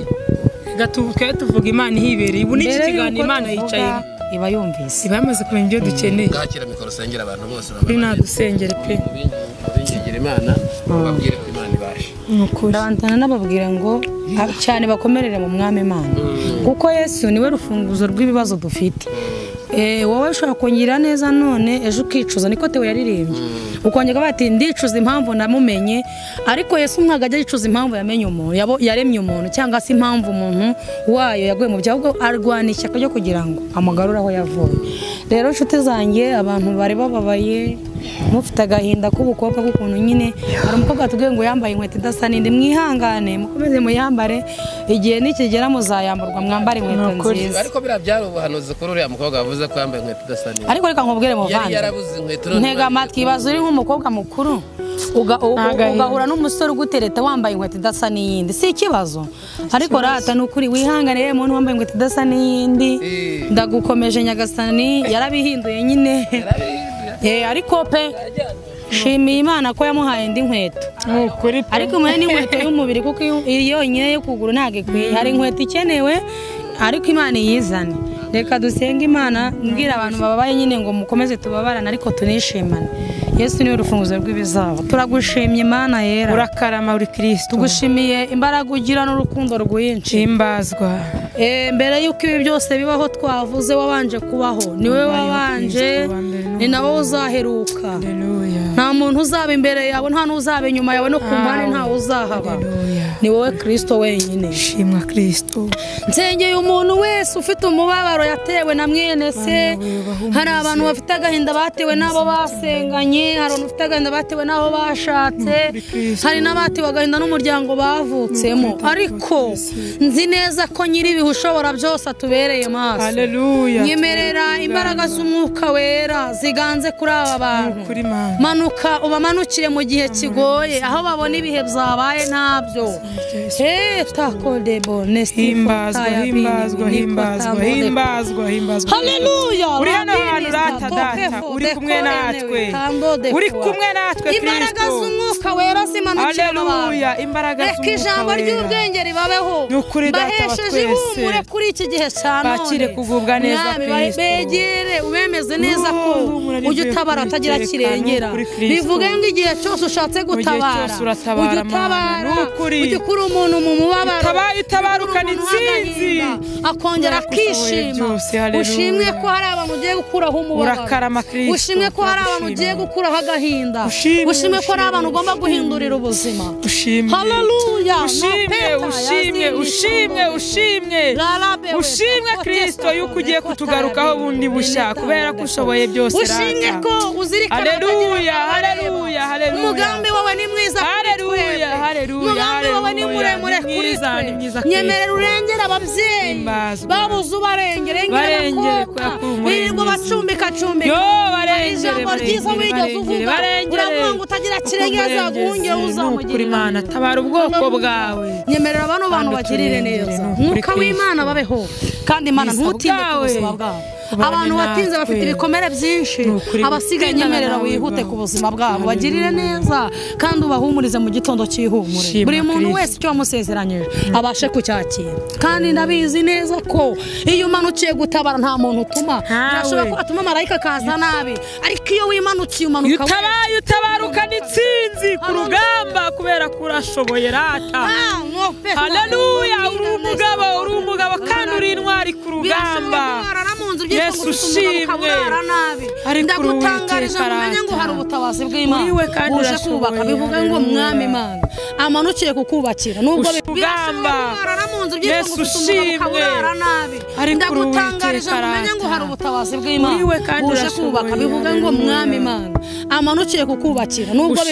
reka tu- twe tuvuga imana ihibereye ubu n'iki kiganiro imana yicaye iba yumvise iba yamaze kumenya ibyo dukeneye bwakira mikoro sengera abantu bose kuri nadusengere pe babingingira imana babwire ko imana ibasha ni ukuri ndabandana n'ababwira ngo ab- cyane bakomerere mu mwami imana kuko yesu niwe rufunguzo rw'ibibazo dufite Eh, wowe ushobora kongera neza none ejo ukicuza niko tewe yaririmbye ukongera bati ndicuza impamvu namumenye ariko yesu ntabwo ajya yicuza impamvu yamenye umuntu yabo- yaremye umuntu cyangwa se impamvu umuntu wayo yaguye mu byaha ahubwo arwana ishyaka ryo kugira ngo amugarure aho yavuye rero inshuti zanjye abantu bari bababaye mufite agahinda k'ubukobwa k'ukuntu nyine hari umukobwa watubwiye ngo yambaye inkweto idasa n'indi mwihangane mukomeze muyambare igihe nikigera muzayamburwa mwambare inkweto nziza ariko biriya byari ubuhanuzi kuri uriya mukobwa wavuze ko yambaye inkweto idasa neza ariko reka nkubwire yari muvandi yarabuze inkweto none ntega amatwi ibaze uri nk'umukobwa mukuru uga- u- u- ugahura n'umusore ugutereta wambaye inkweto idasa n'iyindi si ikibazo ariko rata ni ukuri wihangane yewe muntu wambaye inkweto idasa n'iyindi Eh. ndagukomeje nyagasani yarabihinduye nyine yarabihinduye. Eh, ariko pe shimiye imana ko yamuhaye indi nkweto ni ukuri pe ariko muhe n'inkweto y'umubiri kuko iyo- iyi yonyine yo kuguru ntabwo ikwiye hari inkweto ikenewe ariko imana iyizane reka dusenge imana mbwira abantu bababaye nyine ngo mukomeze tubabarane ariko tunishimane yesu niwe rufunguzo rw'ibizaba turagushimye imana yera urakarama uri kirisitu tugushimiye imbaraga ugira n'urukundo rwinshi gushyimbazwa Eh, mbere y'uko ibi byose bibaho twavuze wabanje kubaho niwe wabanje ni nawe uzaheruka haleluya nta muntu uzaba imbere yawe nta n'uzaba inyuma yawe no ku mpande ntawe uzahaba haleluya ni wowe kirisito wenyine shimwa kirisitu nsengeye umuntu wese ufite umubabaro yatewe na mwene se hari abantu bafite agahinda batewe n'abo basenganye hari abantu bafite agahinda batewe n'abo bashatse hari n'abatewe agahinda n'umuryango bavutsemo ariko nzi neza ko nyiribihe ushobora byose atubereye maso haleluya nyemerera imbaraga z'umwuka wera ziganze kuri aba bantu kuri mana manuka ubamanukire mu gihe kigoye aho babona ibihe byabaye ntabyo heta kodebo himbazwa himbazwa himbazwa himbazwa himbazwa haleluya uri hano hantu rata data uri kumwe natwe uri kumwe natwe imbaraga kirisitu z'umwuka wera zimanukire mu bantu haleluya imbaraga reka ijambo z'umwuka ry'ubwenge ribabeho Ni ukuri data wa mbahesheje twese. ihumure kuri iki gihe cya none Bakire kugubwa neza Mwami, ba- Kristo. begere ubemeze neza ko Roho w'Imana ujya rivuye utabara kuri atagira Iteka, kirengera ni ukuri Kristo. bivuge ngo igihe cyose ushatse gutabara cyose uratabara, ujya Mana, utabara ni ukuri. ujya ukura umuntu mu mubabaro Utabaye utabara ujya ukura umuntu ukanitsinzi. n'agahinda, akongera Urakushoboye akishima byose, haleluya. ushimwe ko hari abantu ugiye gukuraho umubabaro Urakarama, Kristo, ushimwe ko hari abantu ugiye turagushimira. gukuraho agahinda Ushimwe, ushimwe ko hari ushimwe, abantu ugomba ushimwe. guhindurira ubuzima ushimye Haleluya. ushimye Mapeta ushimye yazindishwa. ushimye ushimye Rarabewe. ushimye kirisito yuko ugiye kutugarukaho bundi bushya kubera ko ushoboye byose ushimye rata ko uzirikana atagira Haleluya, abareba. haleluya, haleluya. umugambi wawe ni mwiza kuri Haleluya, twebwe haleluya, umugambi wawe ni haleluya. muremure Ni kuri mwiza, ni mwiza twe kuri nyemerera urengere ababyeyi Himbazwa. babuze ubarengere rengera Barengere, abakobwa kubera ko uri umurinzi. birirwa bacumbikacumbika Yo, hari barengere, ijambo barengere, ryiza wigeze barengere, uvuga barengere. uravuga ngo utagira Uko kirengera umurengezi, azaguhungera ni ukuri, uzamugirira Mana, neza. tabara ubwoko Haleluya. bwawe. nyemerera bano bantu Kandi bagirire uturengere, neza ni ukuri, mwuka Kristo. w'imana babeho kandi imana Ubwiza ntutinde ku bwawe. buzima bwabo Ubane abantu watinze bafite natwe. ibikomere byinshi Ni ukuri, abasigaye tindana nyemerera nawe, wihute Bwana. ku buzima bwabo Haleluya. bagirire neza kandi ubahumurize mu gitondo cy'ihumure Shima buri muntu Kristo. wese icyo wamusezeranyije abashe kucyakira kandi ndabizi neza ko iyo umanukiye gutabara nta muntu utuma Ntawe. birashobora ko atuma marayika akaza nabi ariko iyo wimanukiye umanuka wese. utabaye utabaruka n'itsinzi ku rugamba kubera ko urashoboye rata Ah, no, pe- haleluya uri umugabo uri umugabo kandi uri intwari ku rugamba Birashoboka ko warara mu nzu byitwa Yesu ngo ufite umugabo ukaba ushimwe. urara nabi. Ariko ndagutangarije Uwiteka ngo umenye ngo arata. hari ubutabazi bw'imana Uri we kandi buje urashoboye, kubaka bivuga ngo haleluya. mwami imana amanukiye kukubakira nubwo Ushe bi- urugamba. Birashoboka ko warara mu nzu byitwa ngo Yesu ufite umugabo ukaba ushimwe. urara nabi Ariko ndagutangarije ngo Uwiteka umenye ngo hari arata. ubutabazi bw'imana Uri we kandi buje urashoboye, kubaka bivuga ngo haleluya. mwami imana amanukiye kukubakira nubwo Ushe